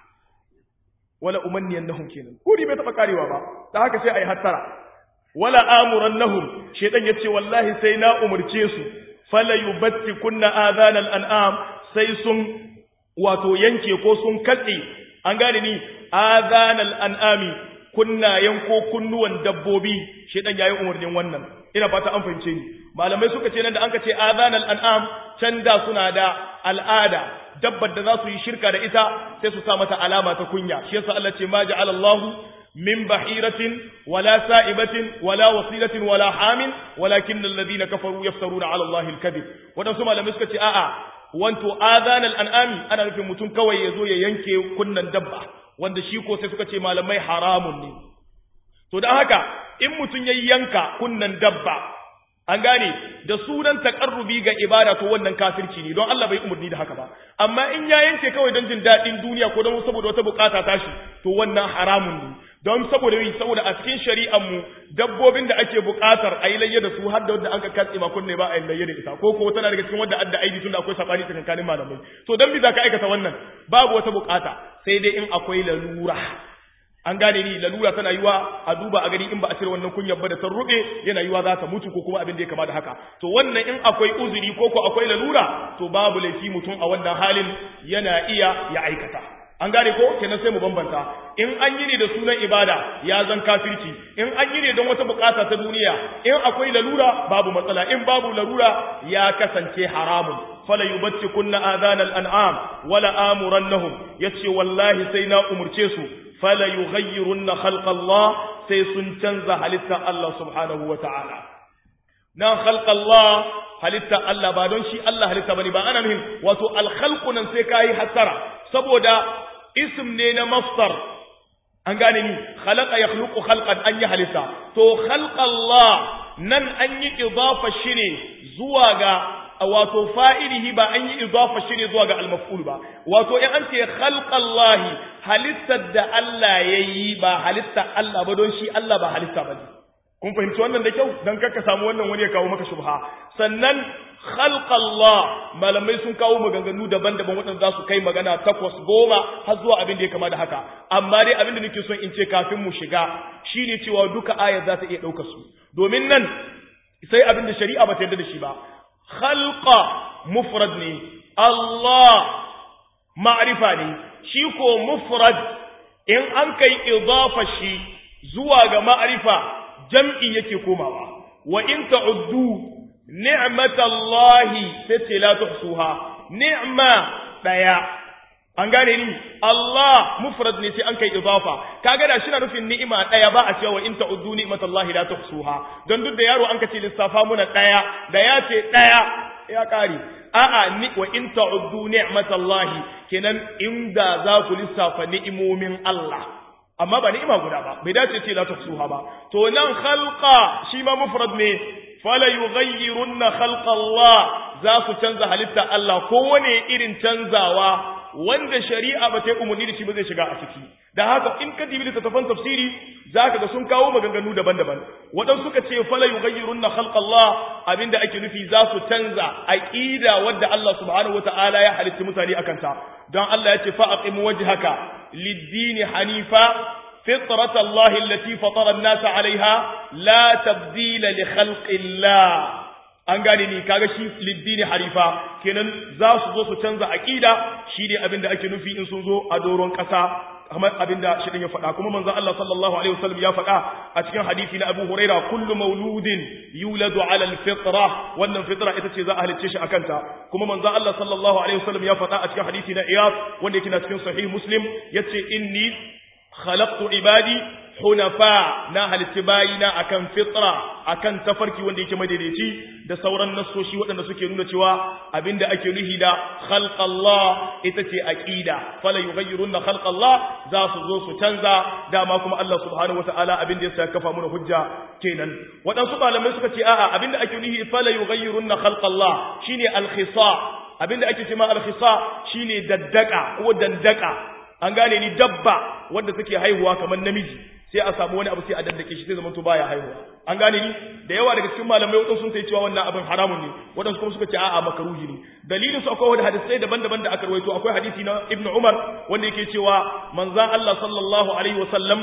wala umanniyan nahum kenan guri bai taɓa karewa ba da haka sai a yi hattara wala amuran nahum shaitan ya ce wallahi sai na umarce su fala yubatti kunna adhanal an'am sai sun wato yanke ko sun katse an gane ni azanal an'ami kunnayen ko kunnuwan dabbobi shedan yayi umarnin wannan ina fata an fahimce ni malamai suka ce nan da anka ce azanal an'am can da suna da al'ada dabbar da za su yi shirka da ita sai su sa mata alama ta kunya shi yasa Allah ce ma ja'ala Allahu min bahiratin wala sa'ibatin wala wasilatin wala hamin walakin alladhina kafaru yaftaruna 'ala Allahi al-kadhib wadansu malamai suka ce a'a wanto azanal an'ami ana nufin mutum kawai ya zo ya yanke kunnan dabba wanda shi ko sai suka ce malamai haramun ne to dan haka in mutum ya yanka kunnan dabba an gane da sunan takarrubi ga ibada to wannan kafirci ne don Allah bai umarni da haka ba amma in ya yanke kawai don jin daɗin duniya ko don saboda wata bukata tashi to wannan haramun ne don saboda yi saboda a cikin shari'ar mu dabbobin da ake bukatar a yi layya da su har da wanda an ka katse ma kunne ba a yi layya da ita ko ko tana daga cikin wanda adda aibi tunda akwai sabani tsakanin malamai to dan me za ka aikata wannan babu wata bukata sai dai in akwai lalura an gane ni lalura tana yiwa a duba a gani in ba a cire wannan kunyar ba da ta rube yana yiwa za ta mutu ko kuma abin da ya kama da haka to wannan in akwai uzuri ko ko akwai lalura to babu laifi mutum a wannan halin yana iya ya aikata an gane ko kenan sai mu bambanta in an yi ne da sunan ibada ya zan kafirci in an yi ne don wata bukata ta duniya in akwai lalura babu matsala in babu lalura ya kasance haramun fala yubattikunna adhanal an'am wala amurannahum yace wallahi sai na umurce su fala yughayyirunna khalqa Allah sai sun canza halitta Allah subhanahu wa ta'ala nan khalqa Allah halitta Allah ba don shi Allah halitta bane ba ana nufin wato al-khalqu nan sai kai hattara saboda ism ne na masdar an gane ni khalaqa yakhluqu khalqan an yi halitta to khalqa Allah nan an yi idafa shi ne zuwa ga wato fa'ilihi ba an yi idafa shi ne zuwa ga al-maf'ul ba wato in an ce khalqallahi halittar da Allah yayi ba halitta Allah ba don shi Allah ba halitta ba ne kun fahimci wannan da kyau dan kakka samu wannan wani ya kawo maka shubha sannan khalqallah malamai sun kawo maganganu daban-daban waɗanda za su kai magana takwas goma har zuwa abin da ya kama da haka amma dai abin da nake son in ce kafin mu shiga shine cewa duka aya za ta iya ɗaukar su domin nan sai abin da shari'a ba ta yarda da shi ba khalqa mufrad ne Allah ma'rifa ne shi ko mufrad in an kai idafa shi zuwa ga ma'rifa jam'i yake komawa wa in ta'uddu ni'matallahi sai la tuhsuha ni'ma daya an gane ni Allah mufrad ne sai an kai idafa kaga da shina nufin ni'ima daya ba a cewa in ta'uddu ni'matallahi la tuhsuha don duk da yaro an kace lissafa muna daya da ya ce daya ya kare a'a ni wa in ta'uddu ni'matallahi kenan inda za ku lissafa ni'imomin Allah amma ba ni'ima guda ba bai dace ce la tuhsuha ba to nan khalqa shi ma mufrad ne fala yughayyirunna khalqa Allah za su canza halitta Allah kowane irin canzawa wanda shari'a ba ta yi umarni da shi ba zai shiga a ciki da haka in ka dibi littattafan tafsiri zaka ga sun kawo maganganu daban-daban waɗansu suka ce fala yughayyirunna khalqa Allah abinda ake nufi za su canza aqida wadda Allah subhanahu wataala ya halitta mutane akan ta don Allah ya ce fa aqim wajhaka lid-din hanifa فطرة الله التي فطر الناس عليها لا تبديل لخلق الله an gane ni kaga shi liddini harifa kenan za su zo su canza aqida shine abin da ake nufi in sun zo a doron kasa kamar abin da shi ya faɗa kuma manzon Allah sallallahu alaihi wasallam ya faɗa a cikin hadisi na Abu Huraira kullu mauludin yuladu ala alfitra wannan fitra ita ce za a halicce shi akan ta kuma manzon Allah sallallahu alaihi wasallam ya faɗa a cikin hadisi na Iyad wanda yake na cikin sahih Muslim yace inni khalaqtu ibadi hunafa na halitti bayina akan fitra akan tafarki wanda yake madaidaici da sauran nassoshi waɗanda suke nuna cewa abinda ake nuhi da khalqallah ita ce aqida fala yughayyirunna khalqallah za su zo su canza dama kuma Allah subhanahu wataala abinda ya kafa mana hujja kenan waɗansu malamai suka ce a'a abinda ake nuhi fala yughayyirunna khalqallah shine al-khisa abinda ake cewa al-khisa shine daddaka ko dandaka an gane ni dabba wanda take haihuwa kamar namiji sai a samu wani abu sai a daddake shi sai zaman to baya haihuwa an gane ni da yawa daga cikin malamai wadansu sun sai cewa wannan abin haramun ne wadansu kuma suka ce a'a makaruhi ne dalilin su akwai wani hadisai daban-daban da aka rawaito akwai hadisi na Ibn Umar wanda yake cewa manzon Allah sallallahu alaihi wasallam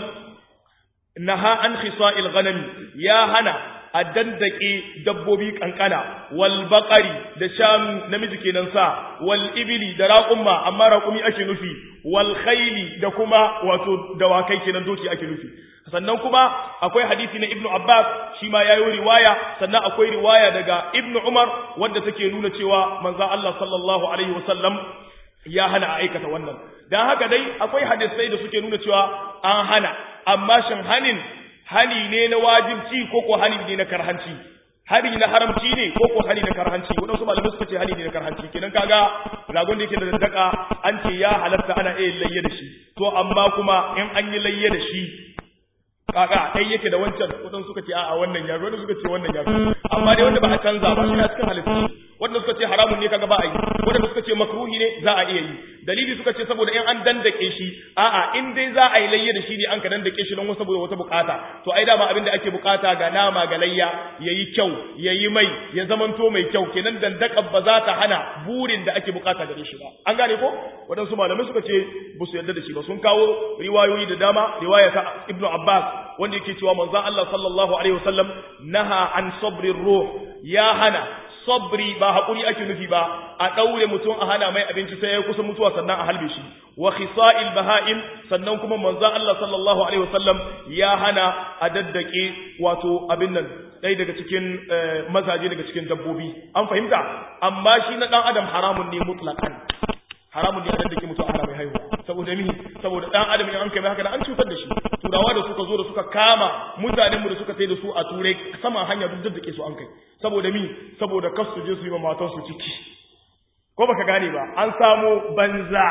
naha an khisa'il ghanam ya hana a dandake dabbobi kankana wal baqari da shanu namiji kenan sa wal ibili da raqumma amma raqumi ake nufi wal khayli da kuma wato dawakai kenan doki ake nufi sannan kuma akwai hadisi na ibnu abbas shi ma yayi riwaya sannan akwai riwaya daga ibnu umar wanda take nuna cewa manzo Allah sallallahu alaihi wasallam ya hana a aikata wannan dan haka dai akwai hadisai da suke nuna cewa an hana amma shin hanin hani ne na wajibci ko ko hani ne na karhanci hani na haramci ne ko ko hani na karhanci wadansu malamai suka ce hani ne na karhanci kenan kaga ragon da yake da daddaka an ce ya halatta ana iya layye da shi to amma kuma in an yi layye da shi kaga kai yake da wancan wadan suka ce a'a wannan ya wanda suka ce wannan ya amma dai wanda ba a canza ba shi a cikin halittu wanda suka ce haramun ne kaga ba a yi wanda suka ce makruhi ne za a iya yi dalili suka ce saboda in an dandake shi a'a in dai za a yi layya da shi ne an ka dandake shi don wasu saboda wata bukata to ai dama abin da ake bukata ga nama ga layya yayi kyau yayi mai ya zamanto mai kyau kenan dandakan ba za ta hana burin da ake bukata gare shi ba an gane ko waɗansu malamai suka ce ba su yarda da shi ba sun kawo riwayoyi da dama riwaya ta ibnu abbas wanda yake cewa manzon Allah sallallahu alaihi wasallam naha an sabrir ruh ya hana sabri ba haƙuri ake nufi ba a ɗaure mutum a hana mai abinci sai ya kusa mutuwa sannan a halbe shi wa khisa'il baha'im sannan kuma manzo Allah sallallahu alaihi wasallam ya hana a daddake wato abin nan ɗaya daga cikin mazaje daga cikin dabbobi an fahimta amma shi na ɗan adam haramun ne mutlaqan haramun ne a daddake mutum a hana mai haihuwa saboda mi saboda ɗan adam in an kai haka an cutar da shi turawa da suka zo da suka kama mutanenmu da suka sai da su a turai saman hanya duk daddake su an kai saboda mi saboda kas su je su yi ma matansu ciki ko baka gane ba an samu banza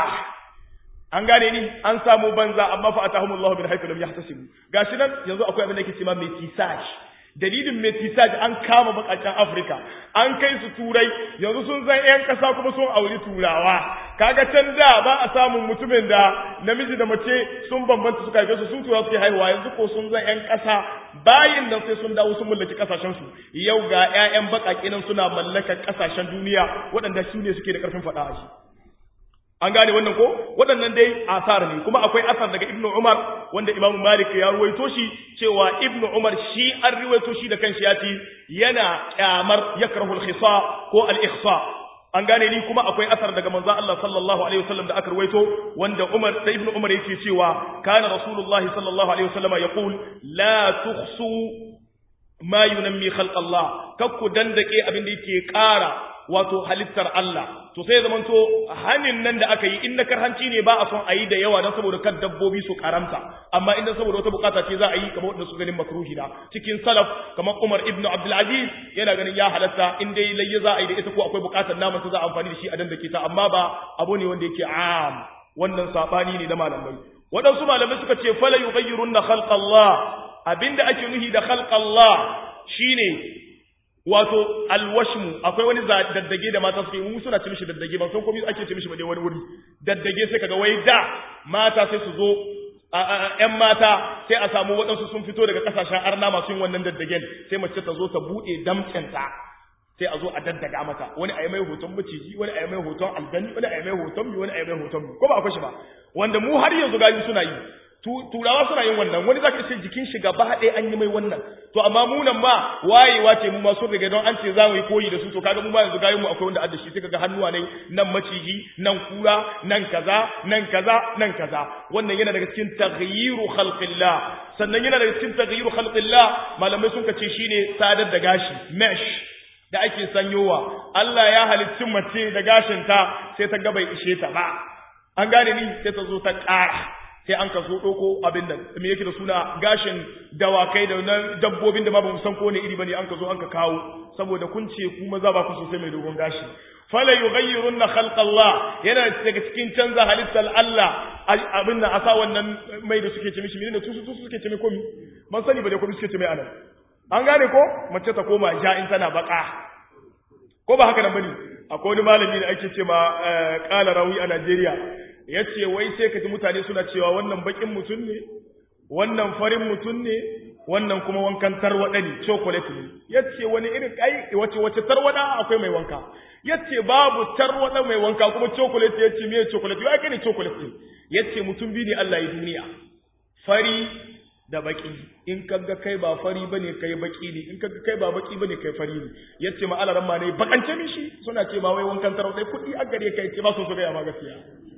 an gane ni an samu banza amma fa atahumullahu min haythu lam yahtasibu gashi nan yanzu akwai abin da yake cewa metisage dalilin metisage an kama bakakken Afirka an kai su turai yanzu sun zan yan kasa kuma sun auri turawa kaga can da ba a samun mutumin da namiji da mace sun bambanta suka haife su sun tura suke haihuwa yanzu ko sun zan yan kasa bayin nan sai sun dawo sun mallaki kasashen su yau ga ƴaƴan bakake nan suna mallakar kasashen duniya waɗanda su ne suke da ƙarfin faɗa a shi an gane wannan ko waɗannan dai asar ne kuma akwai asar daga ibnu umar wanda imamu malik ya ruwaito shi cewa ibnu umar shi an ruwaito shi da kanshi ya ce yana kyamar yakrahu al-khisa ko al-ikhsa an gane ni kuma akwai asar daga manzon Allah sallallahu alaihi wasallam da aka ruwaito wanda umar da ibnu umar yake cewa kana rasulullahi sallallahu alaihi wasallam yaqul la tukhsu ma yunammi khalq Allah kakku dandake abin da yake ƙara wato halittar Allah to sai zaman to hanin nan da aka yi in na karhanci ne ba a son a yi da yawa don saboda kan dabbobi su karamta amma idan saboda wata bukata ce za a yi kamar wanda su ganin makruhi na cikin salaf kamar Umar ibn Abdul Aziz yana ganin ya halatta in dai layya za a yi da ita ko akwai bukatar naman ta za a amfani da shi a dan dake ta amma ba abu ne wanda yake am wannan sabani ne da malamai waɗansu malamai suka ce fala yughayyirunna khalqa Allah abinda ake nuhi da khalqa Allah shine wato alwashmu akwai wani daddage da mata suke mu suna ci mishi daddage ban san komai ake ci mishi ba dai wani wuri daddage sai kaga wai da mata sai su zo ƴan mata sai a samu waɗansu sun fito daga ƙasashen arna masu yin wannan daddagen sai mace ta zo ta buɗe damcenta sai a zo a daddaga mata wani a yi mai hoton maciji wani a yi mai hoton aljani wani a yi mai hoton mi wani a yi mai hoton mi ko ba akwai shi ba wanda mu har yanzu gani suna yi turawa suna yin wannan wani zaka ce jikin shi gaba ɗaya an yi mai wannan to amma mu nan ma wayewa ce mu ma sun riga don an ce za mu yi koyi da su to kaga mu ma yanzu gayin mu akwai wanda adda shi sai kaga hannuwa ne nan maciji nan kura nan kaza nan kaza nan kaza wannan yana daga cikin taghyiru khalqillah sannan yana daga cikin taghyiru khalqillah malamai sun kace shine sadar da gashi mesh da ake sanyowa Allah ya halicci mace da gashinta sai ta ga bai ishe ta ba an gane ni sai ta zo ta ƙara sai an ka zo ɗauko abin nan me yake da suna gashin dawakai da na dabbobin da ma ba mu san ko ne iri bane an ka zo an ka kawo saboda kun ce ku maza ba ku sosai mai dogon gashi fala yughayyirunna khalqallah yana daga cikin canza halittar Allah abin nan asa wannan mai da suke ce mishi menene tusu tusu suke ce mai komi ban sani ba dai komi suke ce mai anan an gane ko mace ta koma ja in tana baka ko ba haka nan bane akwai wani malami da ake ce ma kala rawi a Najeriya ya ce wai sai ka ji mutane suna cewa wannan bakin mutum ne wannan farin mutum ne wannan kuma wankan tarwada ne chocolate ne ya ce wani irin ai wace wace tarwada akwai mai wanka ya ce babu tarwada mai wanka kuma chocolate ya ce me chocolate ya kai ne chocolate ne ya ce mutum biyu ne Allah ya duniya fari da baki in kaga kai ba fari bane kai baki ne in kaga kai ba baki bane kai fari ne yace ma alaran ma ne bakance mishi suna ce ba wai wankan tarwada kudi a gare kai ce ba su so ga ma gaskiya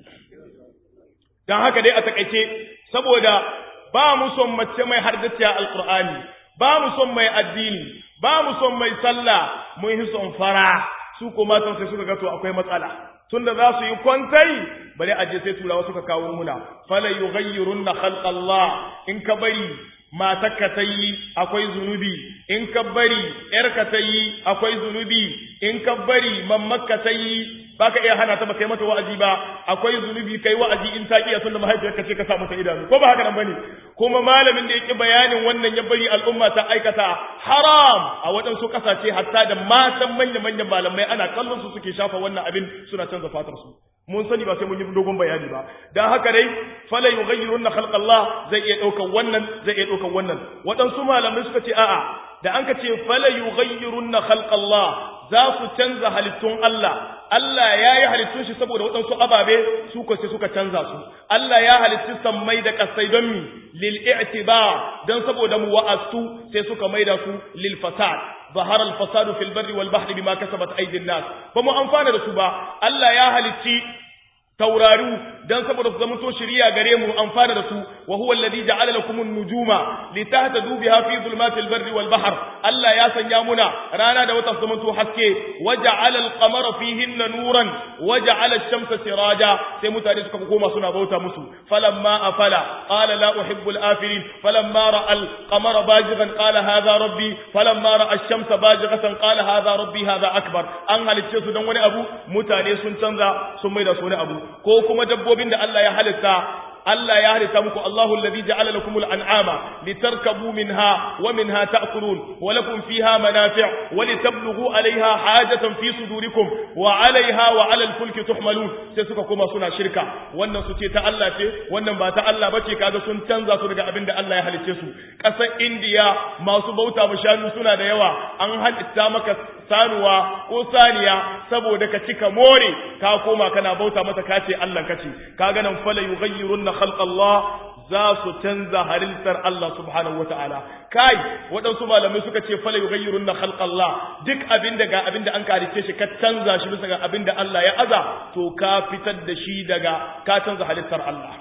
don haka dai a takaice saboda ba mu son mace mai hardaciya alkur'ani ba mu son mai addini ba mu son mai sallah mun yi son fara su ko matan sai suka ga to akwai matsala tunda za su yi kwantai bari aje sai turawa suka kawo muna fala yughayyirunna khalqallah in ka bari matarka ta yi akwai zunubi in ka bari ‘yarka ta yi akwai zunubi in ka bari mammakka ta yi baka iya hana ta ba kai mata wa'azi ba akwai zunubi kai wa'azi in ta iya sunna mahaifiyarka ce ka sa mata idanu ko ba haka nan bane kuma malamin da yake bayanin wannan ya bari al'umma ta aikata haram a waɗansu ƙasashe hatta da matan manya-manyan malamai ana kallon su suke shafa wannan abin suna canza fatar su mun sani ba sai mun yi dogon bayani ba dan haka dai fala yughayyiruna khalqallah zai iya daukan wannan zai iya daukan wannan waɗansu malamai suka ce a'a da an ka ce fala yughayyiruna khalqallah za su canza halittun Allah Allah ya yi halittun shi saboda waɗansu ababe su ko sai suka canza su Allah ya halitti sammai da kasai don mi lil i'tibar don saboda mu wa'astu sai suka maida su lil fasad ظهر الفساد في البر والبحر بما كسبت أيدي الناس فمو أنفانا رسوبا الله يا هلتي tauraru dan saboda su zamanto shiriya gare mu amfana da su wa huwa alladhi ja'ala lakum an-nujuma litahtadu biha fi dhulumatil barri wal bahr Allah ya sanya muna rana da wata zamanto haske wa ja'ala al-qamara fihinna nuran wa ja'ala ash-shamsa siraja sai mutane suka koma suna bauta musu falamma afala qala la uhibbu al-afilin falamma ra'a al-qamara bajighan qala hadha rabbi falamma ra'a ash-shamsa bajighatan qala hadha rabbi hadha akbar an halicce su dan wani abu mutane sun canza sun maida su wani abu ko kuma dabbobin da Allah ya halitta Allah ya halitta muku Allahu alladhi ja'ala lakum al-an'ama litarkabu minha wa minha ta'kulun wa lakum fiha manafi' wa litablughu 'alayha hajatan fi sudurikum wa 'alayha wa 'ala al-fulki tuhmalun sai suka koma suna shirka wannan su ce ta Allah ce wannan ba ta Allah bace kaga sun canza su daga abin da Allah ya halicce su kasar India masu bauta mu shanu suna da yawa an halitta maka sanuwa ko saniya saboda ka cika more ka koma kana bauta mata kace Allah kace kaga nan fala yughayyirunna khalqallah za su canza halittar Allah subhanahu wataala kai waɗansu malamai suka ce fala yughayyirunna khalqallah duk abinda ga abinda an karice shi ka canza shi bisa ga abinda Allah ya aza to ka fitar da shi daga ka canza halittar Allah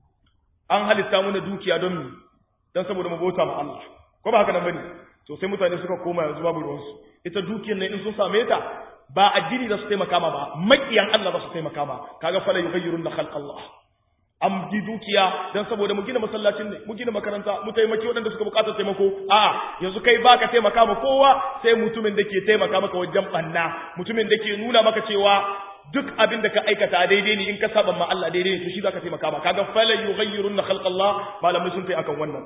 an halitta mana dukiya don mu dan saboda mu bauta ma Allah ko ba haka nan bane to sai mutane suka koma yanzu babu ruwansu ita dukiyar nan in sun same ta ba addini za su taimaka ma ba makiyan Allah za su taimaka ma kaga fala yughayyirun na khalq Allah am ji dukiya dan saboda mu gina masallacin ne mu gina makaranta mu taimaki waɗanda suka buƙatar taimako a'a yanzu kai baka taimaka ma kowa sai mutumin da ke taimaka maka wajen banna mutumin da ke nuna maka cewa duk abin da ka aikata daidai ne in ka saba ma Allah daidai ne to shi zaka taimaka ma kaga fala yughayyirun na khalq Allah malamai sun tai akan wannan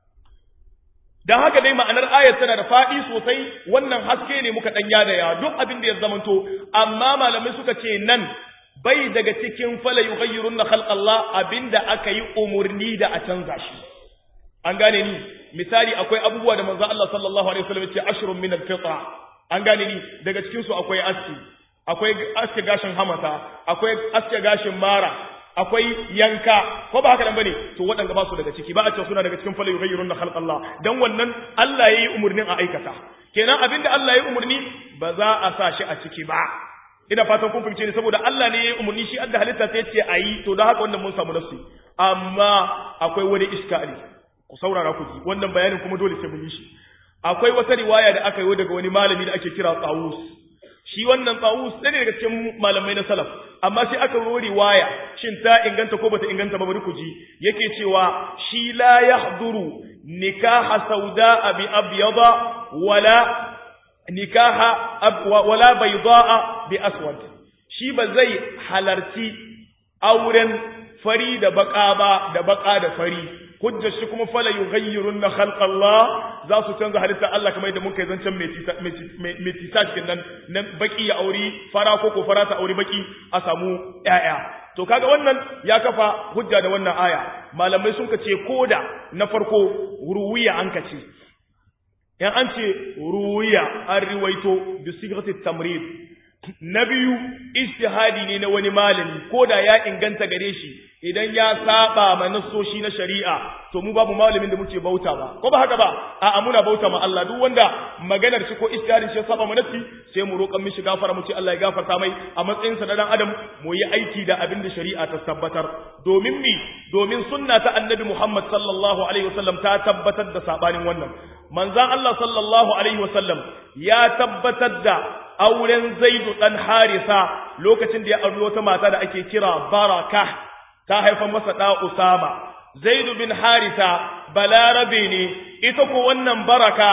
dan haka dai ma'anar ayat tana da faɗi sosai wannan haske ne muka ɗan yadaya duk abin da ya zamanto amma malamai suka ce nan bai daga cikin fala yughayyirun na khalqallah abinda aka yi umurni da a canza shi an gane ni misali akwai abubuwa da manzo Allah sallallahu alaihi wasallam ya ce ashrun min al-fitra an gane ni daga cikin su akwai aski akwai aske gashin hamata akwai aske gashin mara akwai yanka ko ba haka nan bane to waɗanda ba su daga ciki ba a ce suna daga cikin fala yughayyirun khalq Allah dan wannan Allah yayi umurnin a aikata kenan abinda Allah yayi umurni ba za a sa shi a ciki ba ina fatan kun fahimce ni saboda Allah ne yayi umurni shi adda halitta sai ce ayi to da haka wannan mun samu nafsi amma akwai wani iskali ku saurara ku ji wannan bayanin kuma dole sai mun yi shi akwai wata riwaya da aka yi daga wani malami da ake kira Tawus shi wannan tsawus ɗaya daga cikin malamai na salaf amma sai aka ro riwaya shin ta inganta ko bata inganta ba bari ku ji yake cewa shi la yahduru nikaha sauda bi abyada wala nikaha wala baydaa bi aswad shi ba zai halarci auren fari da baka ba da baka da fari hujjar shi kuma fala yughayyirun na khalq Allah za su canza halitta Allah kamar yadda muka yi zancen mai tisa cikin nan nan baki ya auri fara ko ko fara ta auri baki a samu ƴaƴa to kaga wannan ya kafa hujja da wannan aya malamai sun kace koda na farko ruwiya an kace yan an ce ruwiya an riwaito bi sighati tamrid na biyu ijtihadi ne na wani malami ko da ya inganta gare shi idan ya saba ma nassoshi na shari'a to mu babu malamin da muke bauta ba ko ba haka ba a'a muna bauta ma Allah duk wanda maganar shi ko ijtihadin shi ya saba ma nassi sai mu roƙan mishi gafara mu ce Allah ya gafarta mai a matsayin sa na dan adam mu yi aiki da abin da shari'a ta tabbatar domin mi domin sunna ta annabi Muhammad sallallahu alaihi wasallam ta tabbatar da sabanin wannan manzon Allah sallallahu alaihi wasallam ya tabbatar da auren Zaidu dan Harisa lokacin da ya auri wata mata da ake kira Baraka ta haifar masa da Usama Zaidu bin Harisa balarabe ne ita ko wannan Baraka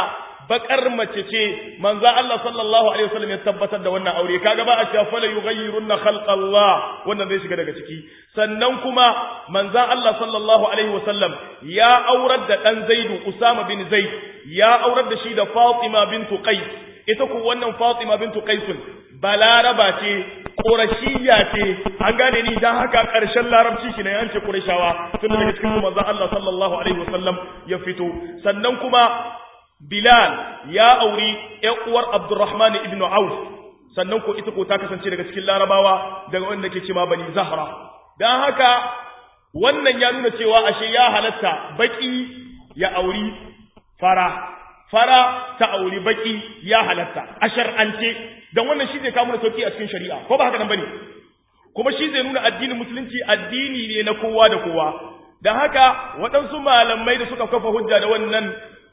bakar mace ce manzo Allah sallallahu alaihi wasallam ya tabbatar da wannan aure kaga ba a cewa fala yughayyirunna khalqallah wannan zai shiga daga ciki sannan kuma manzo Allah sallallahu alaihi wasallam ya aurar da dan Zaidu Usama bin Zaid ya aurar da shi da Fatima bintu Qais ita ku wannan Fatima bintu Qais balaraba ce ƙorashiya ce an gane ni dan haka ƙarshen larabci shi ne an ce ƙorashawa tun daga cikin manzo Allah sallallahu alaihi wasallam ya fito sannan kuma Bilal ya auri ƴan uwar Abdurrahman ibn Auf sannan ko ita ko ta kasance daga cikin larabawa daga wanda ke cewa Bani Zahra dan haka wannan ya nuna cewa ashe ya halatta baki ya auri fara fara ta auri baki ya halatta a shar'ance dan wannan shi zai kawo mana sauki a cikin shari'a ko ba haka nan bane kuma shi zai nuna addinin musulunci addini ne na kowa da kowa dan haka waɗansu malamai da suka kafa hujja da wannan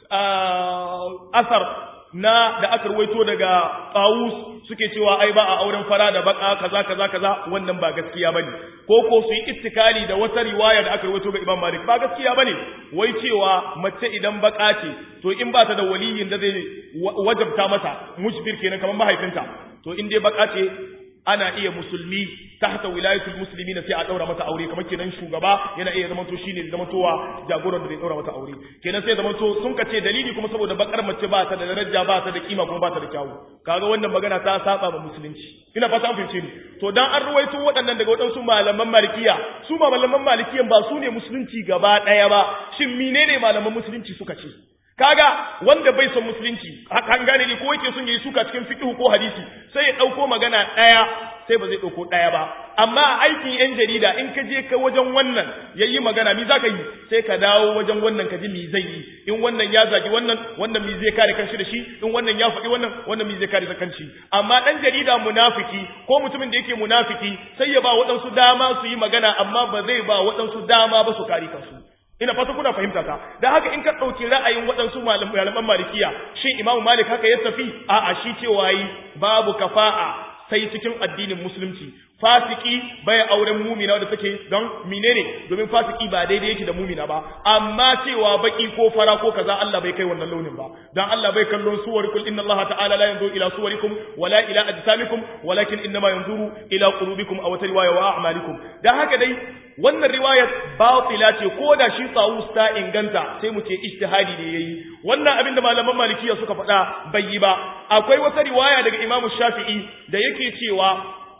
asar na da aka ruwaito daga Tawus suke cewa ai ba a auren fara da baka kaza kaza kaza wannan ba gaskiya bane ko ko su yi ittikali da wata riwaya da aka ruwaito ga Imam Malik ba gaskiya bane wai cewa mace idan baka ce to in ba ta da waliyin da zai wajabta mata mujbir kenan kamar mahaifinta to in dai baka ce ana iya musulmi tahta wilayatul muslimin sai a daura mata aure kamar kenan shugaba yana iya zama to shine zama towa jagoran da zai daura mata aure kenan sai zama to sun kace dalili kuma saboda bakar mace ba ta da daraja ba ta da kima kuma ba ta da kyawu kaga wannan magana ta saba ma musulunci ina fata an fahimce ni to dan an ruwaito waɗannan daga waɗansu malaman malikiya su ma malaman malikiyan ba su ne musulunci gaba ɗaya ba shin menene malaman musulunci suka ce kaga wanda bai son musulunci an gane ne ko yake son yayi suka cikin fiqh ko hadisi sai ya dauko magana daya sai ba zai dauko daya ba amma aikin yan jarida in ka je ka wajen wannan yayi magana mi zaka yi sai ka dawo wajen wannan ka ji mi zai yi in wannan ya zagi wannan wannan mi zai kare kanshi da shi in wannan ya faɗi wannan wannan mi zai kare da kanshi amma dan jarida munafiki ko mutumin da yake munafiki sai ya ba waɗansu dama su yi magana amma ba zai ba waɗansu dama ba su kare kansu ina fata kuna fahimta ta da haka in ka ɗauki ra'ayin waɗansu malaman malikiya shin imamu malik haka ya tafi a'a shi cewa yi babu kafa'a sai cikin addinin musulunci fasiki bai auren mumina da take don menene domin fasiki ba daidai yake da mumina ba amma cewa baki ko fara ko kaza Allah bai kai wannan launin ba dan Allah bai kallon suwarikum inna Allah ta'ala la yanzuru ila suwarikum wala ila ajsamikum walakin innama yanzuru ila qulubikum aw riwaya wa a'malikum dan haka dai wannan riwayar batila ce ko da shi tsawus ta inganta sai mu ce ijtihadi ne yayi wannan abin da malaman malikiya suka faɗa bai yi ba akwai wata riwaya daga imamu shafi'i da yake cewa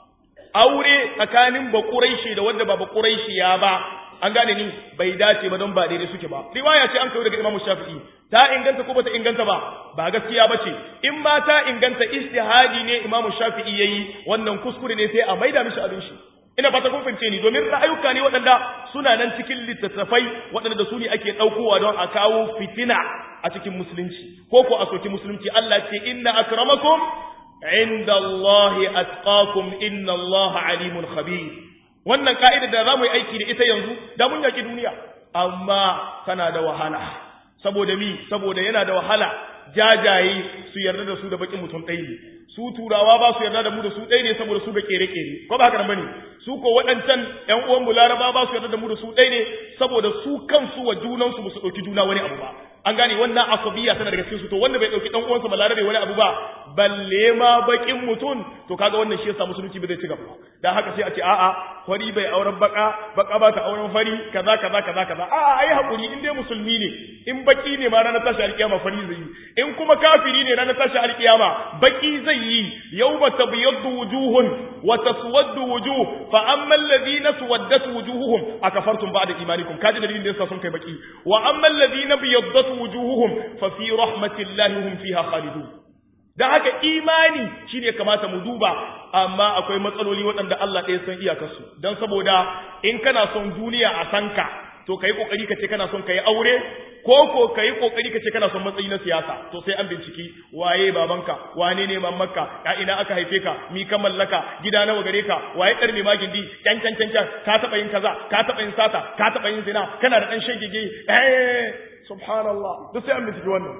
aure tsakanin bakuraishi da wanda ba bakuraishi ya ba an gane ni bai dace ba don ba daidai suke ba riwaya ce an kawo daga imamu shafi'i ta inganta ko bata inganta ba ba gaskiya bace in ma ta inganta ijtihadi ne imamu shafi'i yayi wannan kuskure ne sai a maida mishi abin shi ina fata kun fahimce ni domin ra'ayuka ne waɗanda suna nan cikin littattafai waɗanda da su ne ake ɗaukowa don a kawo fitina a cikin musulunci ko ko a soki musulunci Allah ce inna akramakum inda Allah atqakum inna Allah alimun khabir wannan ka'ida da za mu yi aiki da ita yanzu da mun yaki duniya amma tana da wahala saboda mi saboda yana da wahala jajaye su yarda da su da bakin mutum ɗaya ne su turawa ba su yarda da mu da su ɗaya ne saboda su ga kere-kere ko ba haka nan bane su ko waɗancan ƴan uwan mu laraba ba su yarda da mu da su ɗaya ne saboda su kansu wa junansu ba su ɗauki juna wani abu ba an gane wannan asabiya tana daga cikin su to wanda bai ɗauki ɗan uwansa ba larabe wani abu ba balle ma bakin mutum to kaga wannan shi yasa musulunci bai zai ci gaba dan haka sai a ce a'a fari bai auren baka baka ba ta auren fari kaza kaza kaza kaza a'a ai hakuri in dai musulmi ne in baki ne ma ranar tashi alkiyama fari zai yi in kuma kafiri ne ranar tashi alkiyama baki zai yi yawma tabyaddu wujuhun wa taswaddu wujuh fa amma alladhina suwaddat wujuhuhum akafartum ba'da imanikum kaji dalilin da yasa sun kai baki wa amma alladhina biyaddat wujuhuhum fa fi rahmatillahi hum fiha khalidun da haka imani shine kamata mu duba amma akwai matsaloli waɗanda Allah ɗaya san iyakarsu don saboda in kana son duniya a sanka to kai kokari kace kana son kai aure ko ko kai kokari kace kana son matsayi na siyasa to sai an binciki waye babanka wane ne mamanka ya ina aka haife ka mi ka mallaka gida nawa gare ka waye karme ma gindi can can can can ka taba yin kaza ka taba yin sata ka taba yin zina kana da dan shegege eh subhanallah duk sai an binciki wannan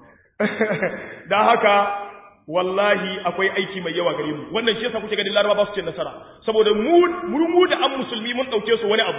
dan haka wallahi akwai aiki mai yawa gare mu wannan shi yasa kuke ganin laraba ba su ce nasara saboda mu mu da an musulmi mun dauke su wani abu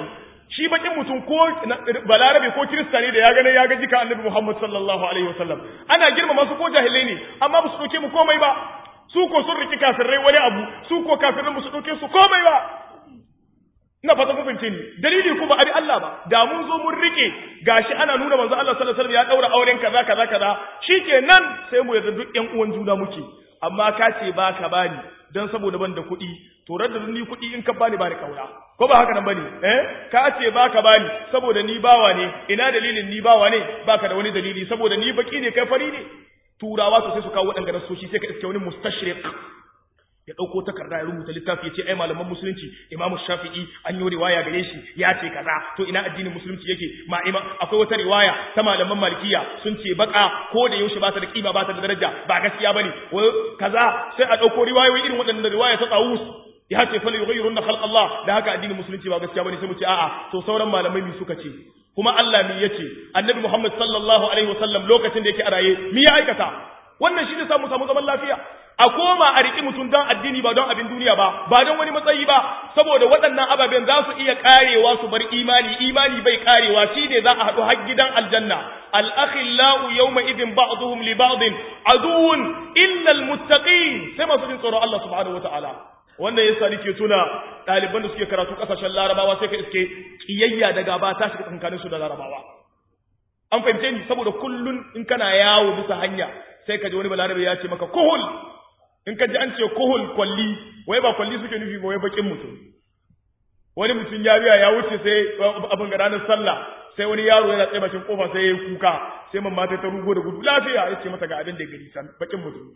shi bakin mutum ko balarabe ko kirista ne da ya gane ya ga jika annabi Muhammad sallallahu alaihi wasallam ana girmama su ko jahilai ne amma ba su dauke mu komai ba su ko sun riki kafirai wani abu su ko kafirai ba su dauke su komai ba ina fata kun fahimce ni dalili ko ba abi Allah ba da mun zo mun rike gashi ana nuna manzo Allah sallallahu alaihi wasallam ya daura auren kaza kaza kaza shikenan sai mu yarda duk ƴan uwan juna muke amma ka ce ba ka bani dan saboda ban da kuɗi to radda ni kuɗi in ka bani ba ni kaura ko ba haka nan bane eh ka ce ba ka bani saboda ni bawa ne ina dalilin ni bawa ne baka da wani dalili saboda ni baki ne kai fari ne turawa to sai su kawo waɗanda nasoshi sai ka iske wani mustashriq ya ɗauko takarda ya rubuta littafi ya ce ai malaman musulunci imamu shafi'i an yi riwaya gare shi ya ce kaza to ina addinin musulunci yake ma ima akwai wata riwaya ta malaman malikiya sun ce baka ko da yaushe ba ta da kima ba ta da daraja ba gaskiya bane kaza sai a ɗauko riwayoyi irin waɗannan riwaya ta tsawus ya ce fa yughayyiruna khalq Allah da haka addinin musulunci ba gaskiya bane sai mu ce a'a to sauran malamai mi suka ce kuma Allah mi yace annabi Muhammad sallallahu alaihi wasallam lokacin da yake a raye mi ya aikata wannan shi ne samu samu zaman lafiya a koma a riƙi mutum don addini ba don abin duniya ba ba don wani matsayi ba saboda waɗannan ababen za su iya karewa su bar imani imani bai karewa shi ne za a haɗu har gidan aljanna al-akhillau yawma idin ba'dhum li ba'din aduwwun illa al-muttaqin sai masu jin tsoron Allah subhanahu wataala wannan yasa nake tuna ɗaliban da suke karatu ƙasashen larabawa sai ka iske kiyayya da gaba ta shiga tsakanin su da larabawa an fahimce ni saboda kullun in kana yawo bisa hanya sai ka ji wani balarabe ya ce maka kuhul in ka ji an ce kuhul kwalli wai ba kwalli suke nufi ba wai bakin mutum wani mutum ya biya ya wuce sai abin ga ranar sallah sai wani yaro yana tsaye bakin kofa sai ya yi kuka sai mamma ta ta rugo da gudu lafiya ya ce mata ga abin da ya gari san bakin mutum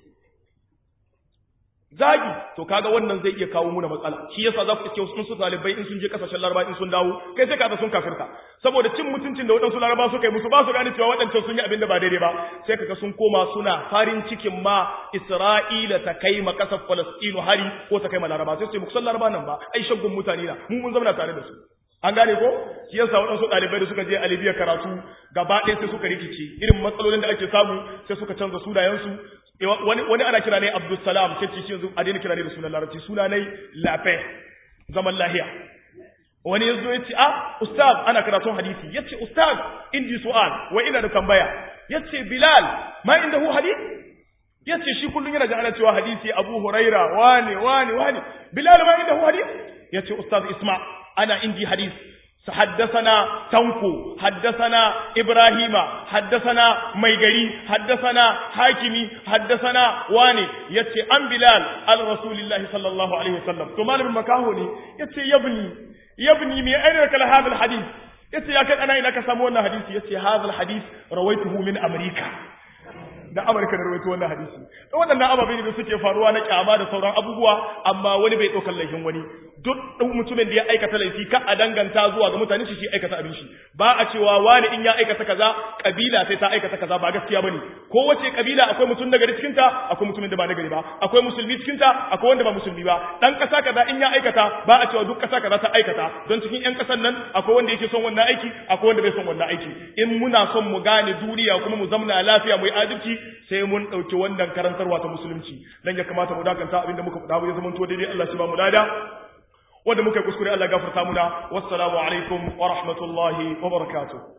zagi to kaga wannan zai iya kawo muna matsala shi yasa za ku iske wasu su talibai in sun je kasashen laraba in sun dawo kai sai kaga sun kafirta saboda cin mutuncin da waɗansu laraba suka yi musu ba su gane cewa waɗancan sun yi abin da ba daidai ba sai kaga sun koma suna farin cikin ma Isra'ila ta kai ma kasar Falastinu hari ko ta kai ma laraba sai su ce muku laraba nan ba ai shaggun mutane na mu mun zauna tare da su an gane ko shi yasa waɗansu ɗalibai da suka je a Libya karatu gaba ɗaya sai suka rikice irin matsalolin da ake samu sai suka canza sunayensu wani wani ana kira ne Abdul Salam sai ce shi yanzu a daina kira ne da sunan Larabci suna ne Lafe zaman lahiya wani yazo ya ce ah ustaz ana karatun hadisi yace ustaz indi su'al wa ina da tambaya yace Bilal ma indahu hadith yace shi kullun yana da ana cewa hadisi Abu Huraira wani wani wani Bilal ma indahu hadith yace ustaz Isma ana indi hadith حدثنا تنكو حدثنا إبراهيم حدثنا ميغري حدثنا حاكمي حدثنا واني يتي أم بلال على رسول الله صلى الله عليه وسلم ثم من مكاهوني يتي يبني يبني من أين لك هذا الحديث يتي يا كان أنا إنك سمونا حديث يتي هذا الحديث رويته من أمريكا da Amurka da rawaito wannan hadisi to waɗannan ababe ne da suke faruwa na kyama da sauran abubuwa amma wani bai ɗaukar laifin wani duk mutumin da ya aikata laifi ka a danganta zuwa ga mutane shi shi aikata abin shi ba a cewa wani in ya aikata kaza kabila sai ta aikata kaza ba gaskiya bane ko wace kabila akwai mutum nagari cikin ta akwai mutumin da ba nagari ba akwai musulmi cikin ta akwai wanda ba musulmi ba dan kasa kaza in ya aikata ba a cewa duk kasa kaza ta aikata don cikin yan kasan nan akwai wanda yake son wannan aiki akwai wanda bai son wannan aiki in muna son mu gane duniya kuma mu zamna lafiya mu yi adalci sai mun ɗauki wannan karantarwa ta musulunci dan ya kamata mu dakanta abinda muka faɗa ya zama to daidai Allah shi ba mu lada wanda muka kuskure Allah gafarta muna wassalamu alaikum wa rahmatullahi wa barakatuh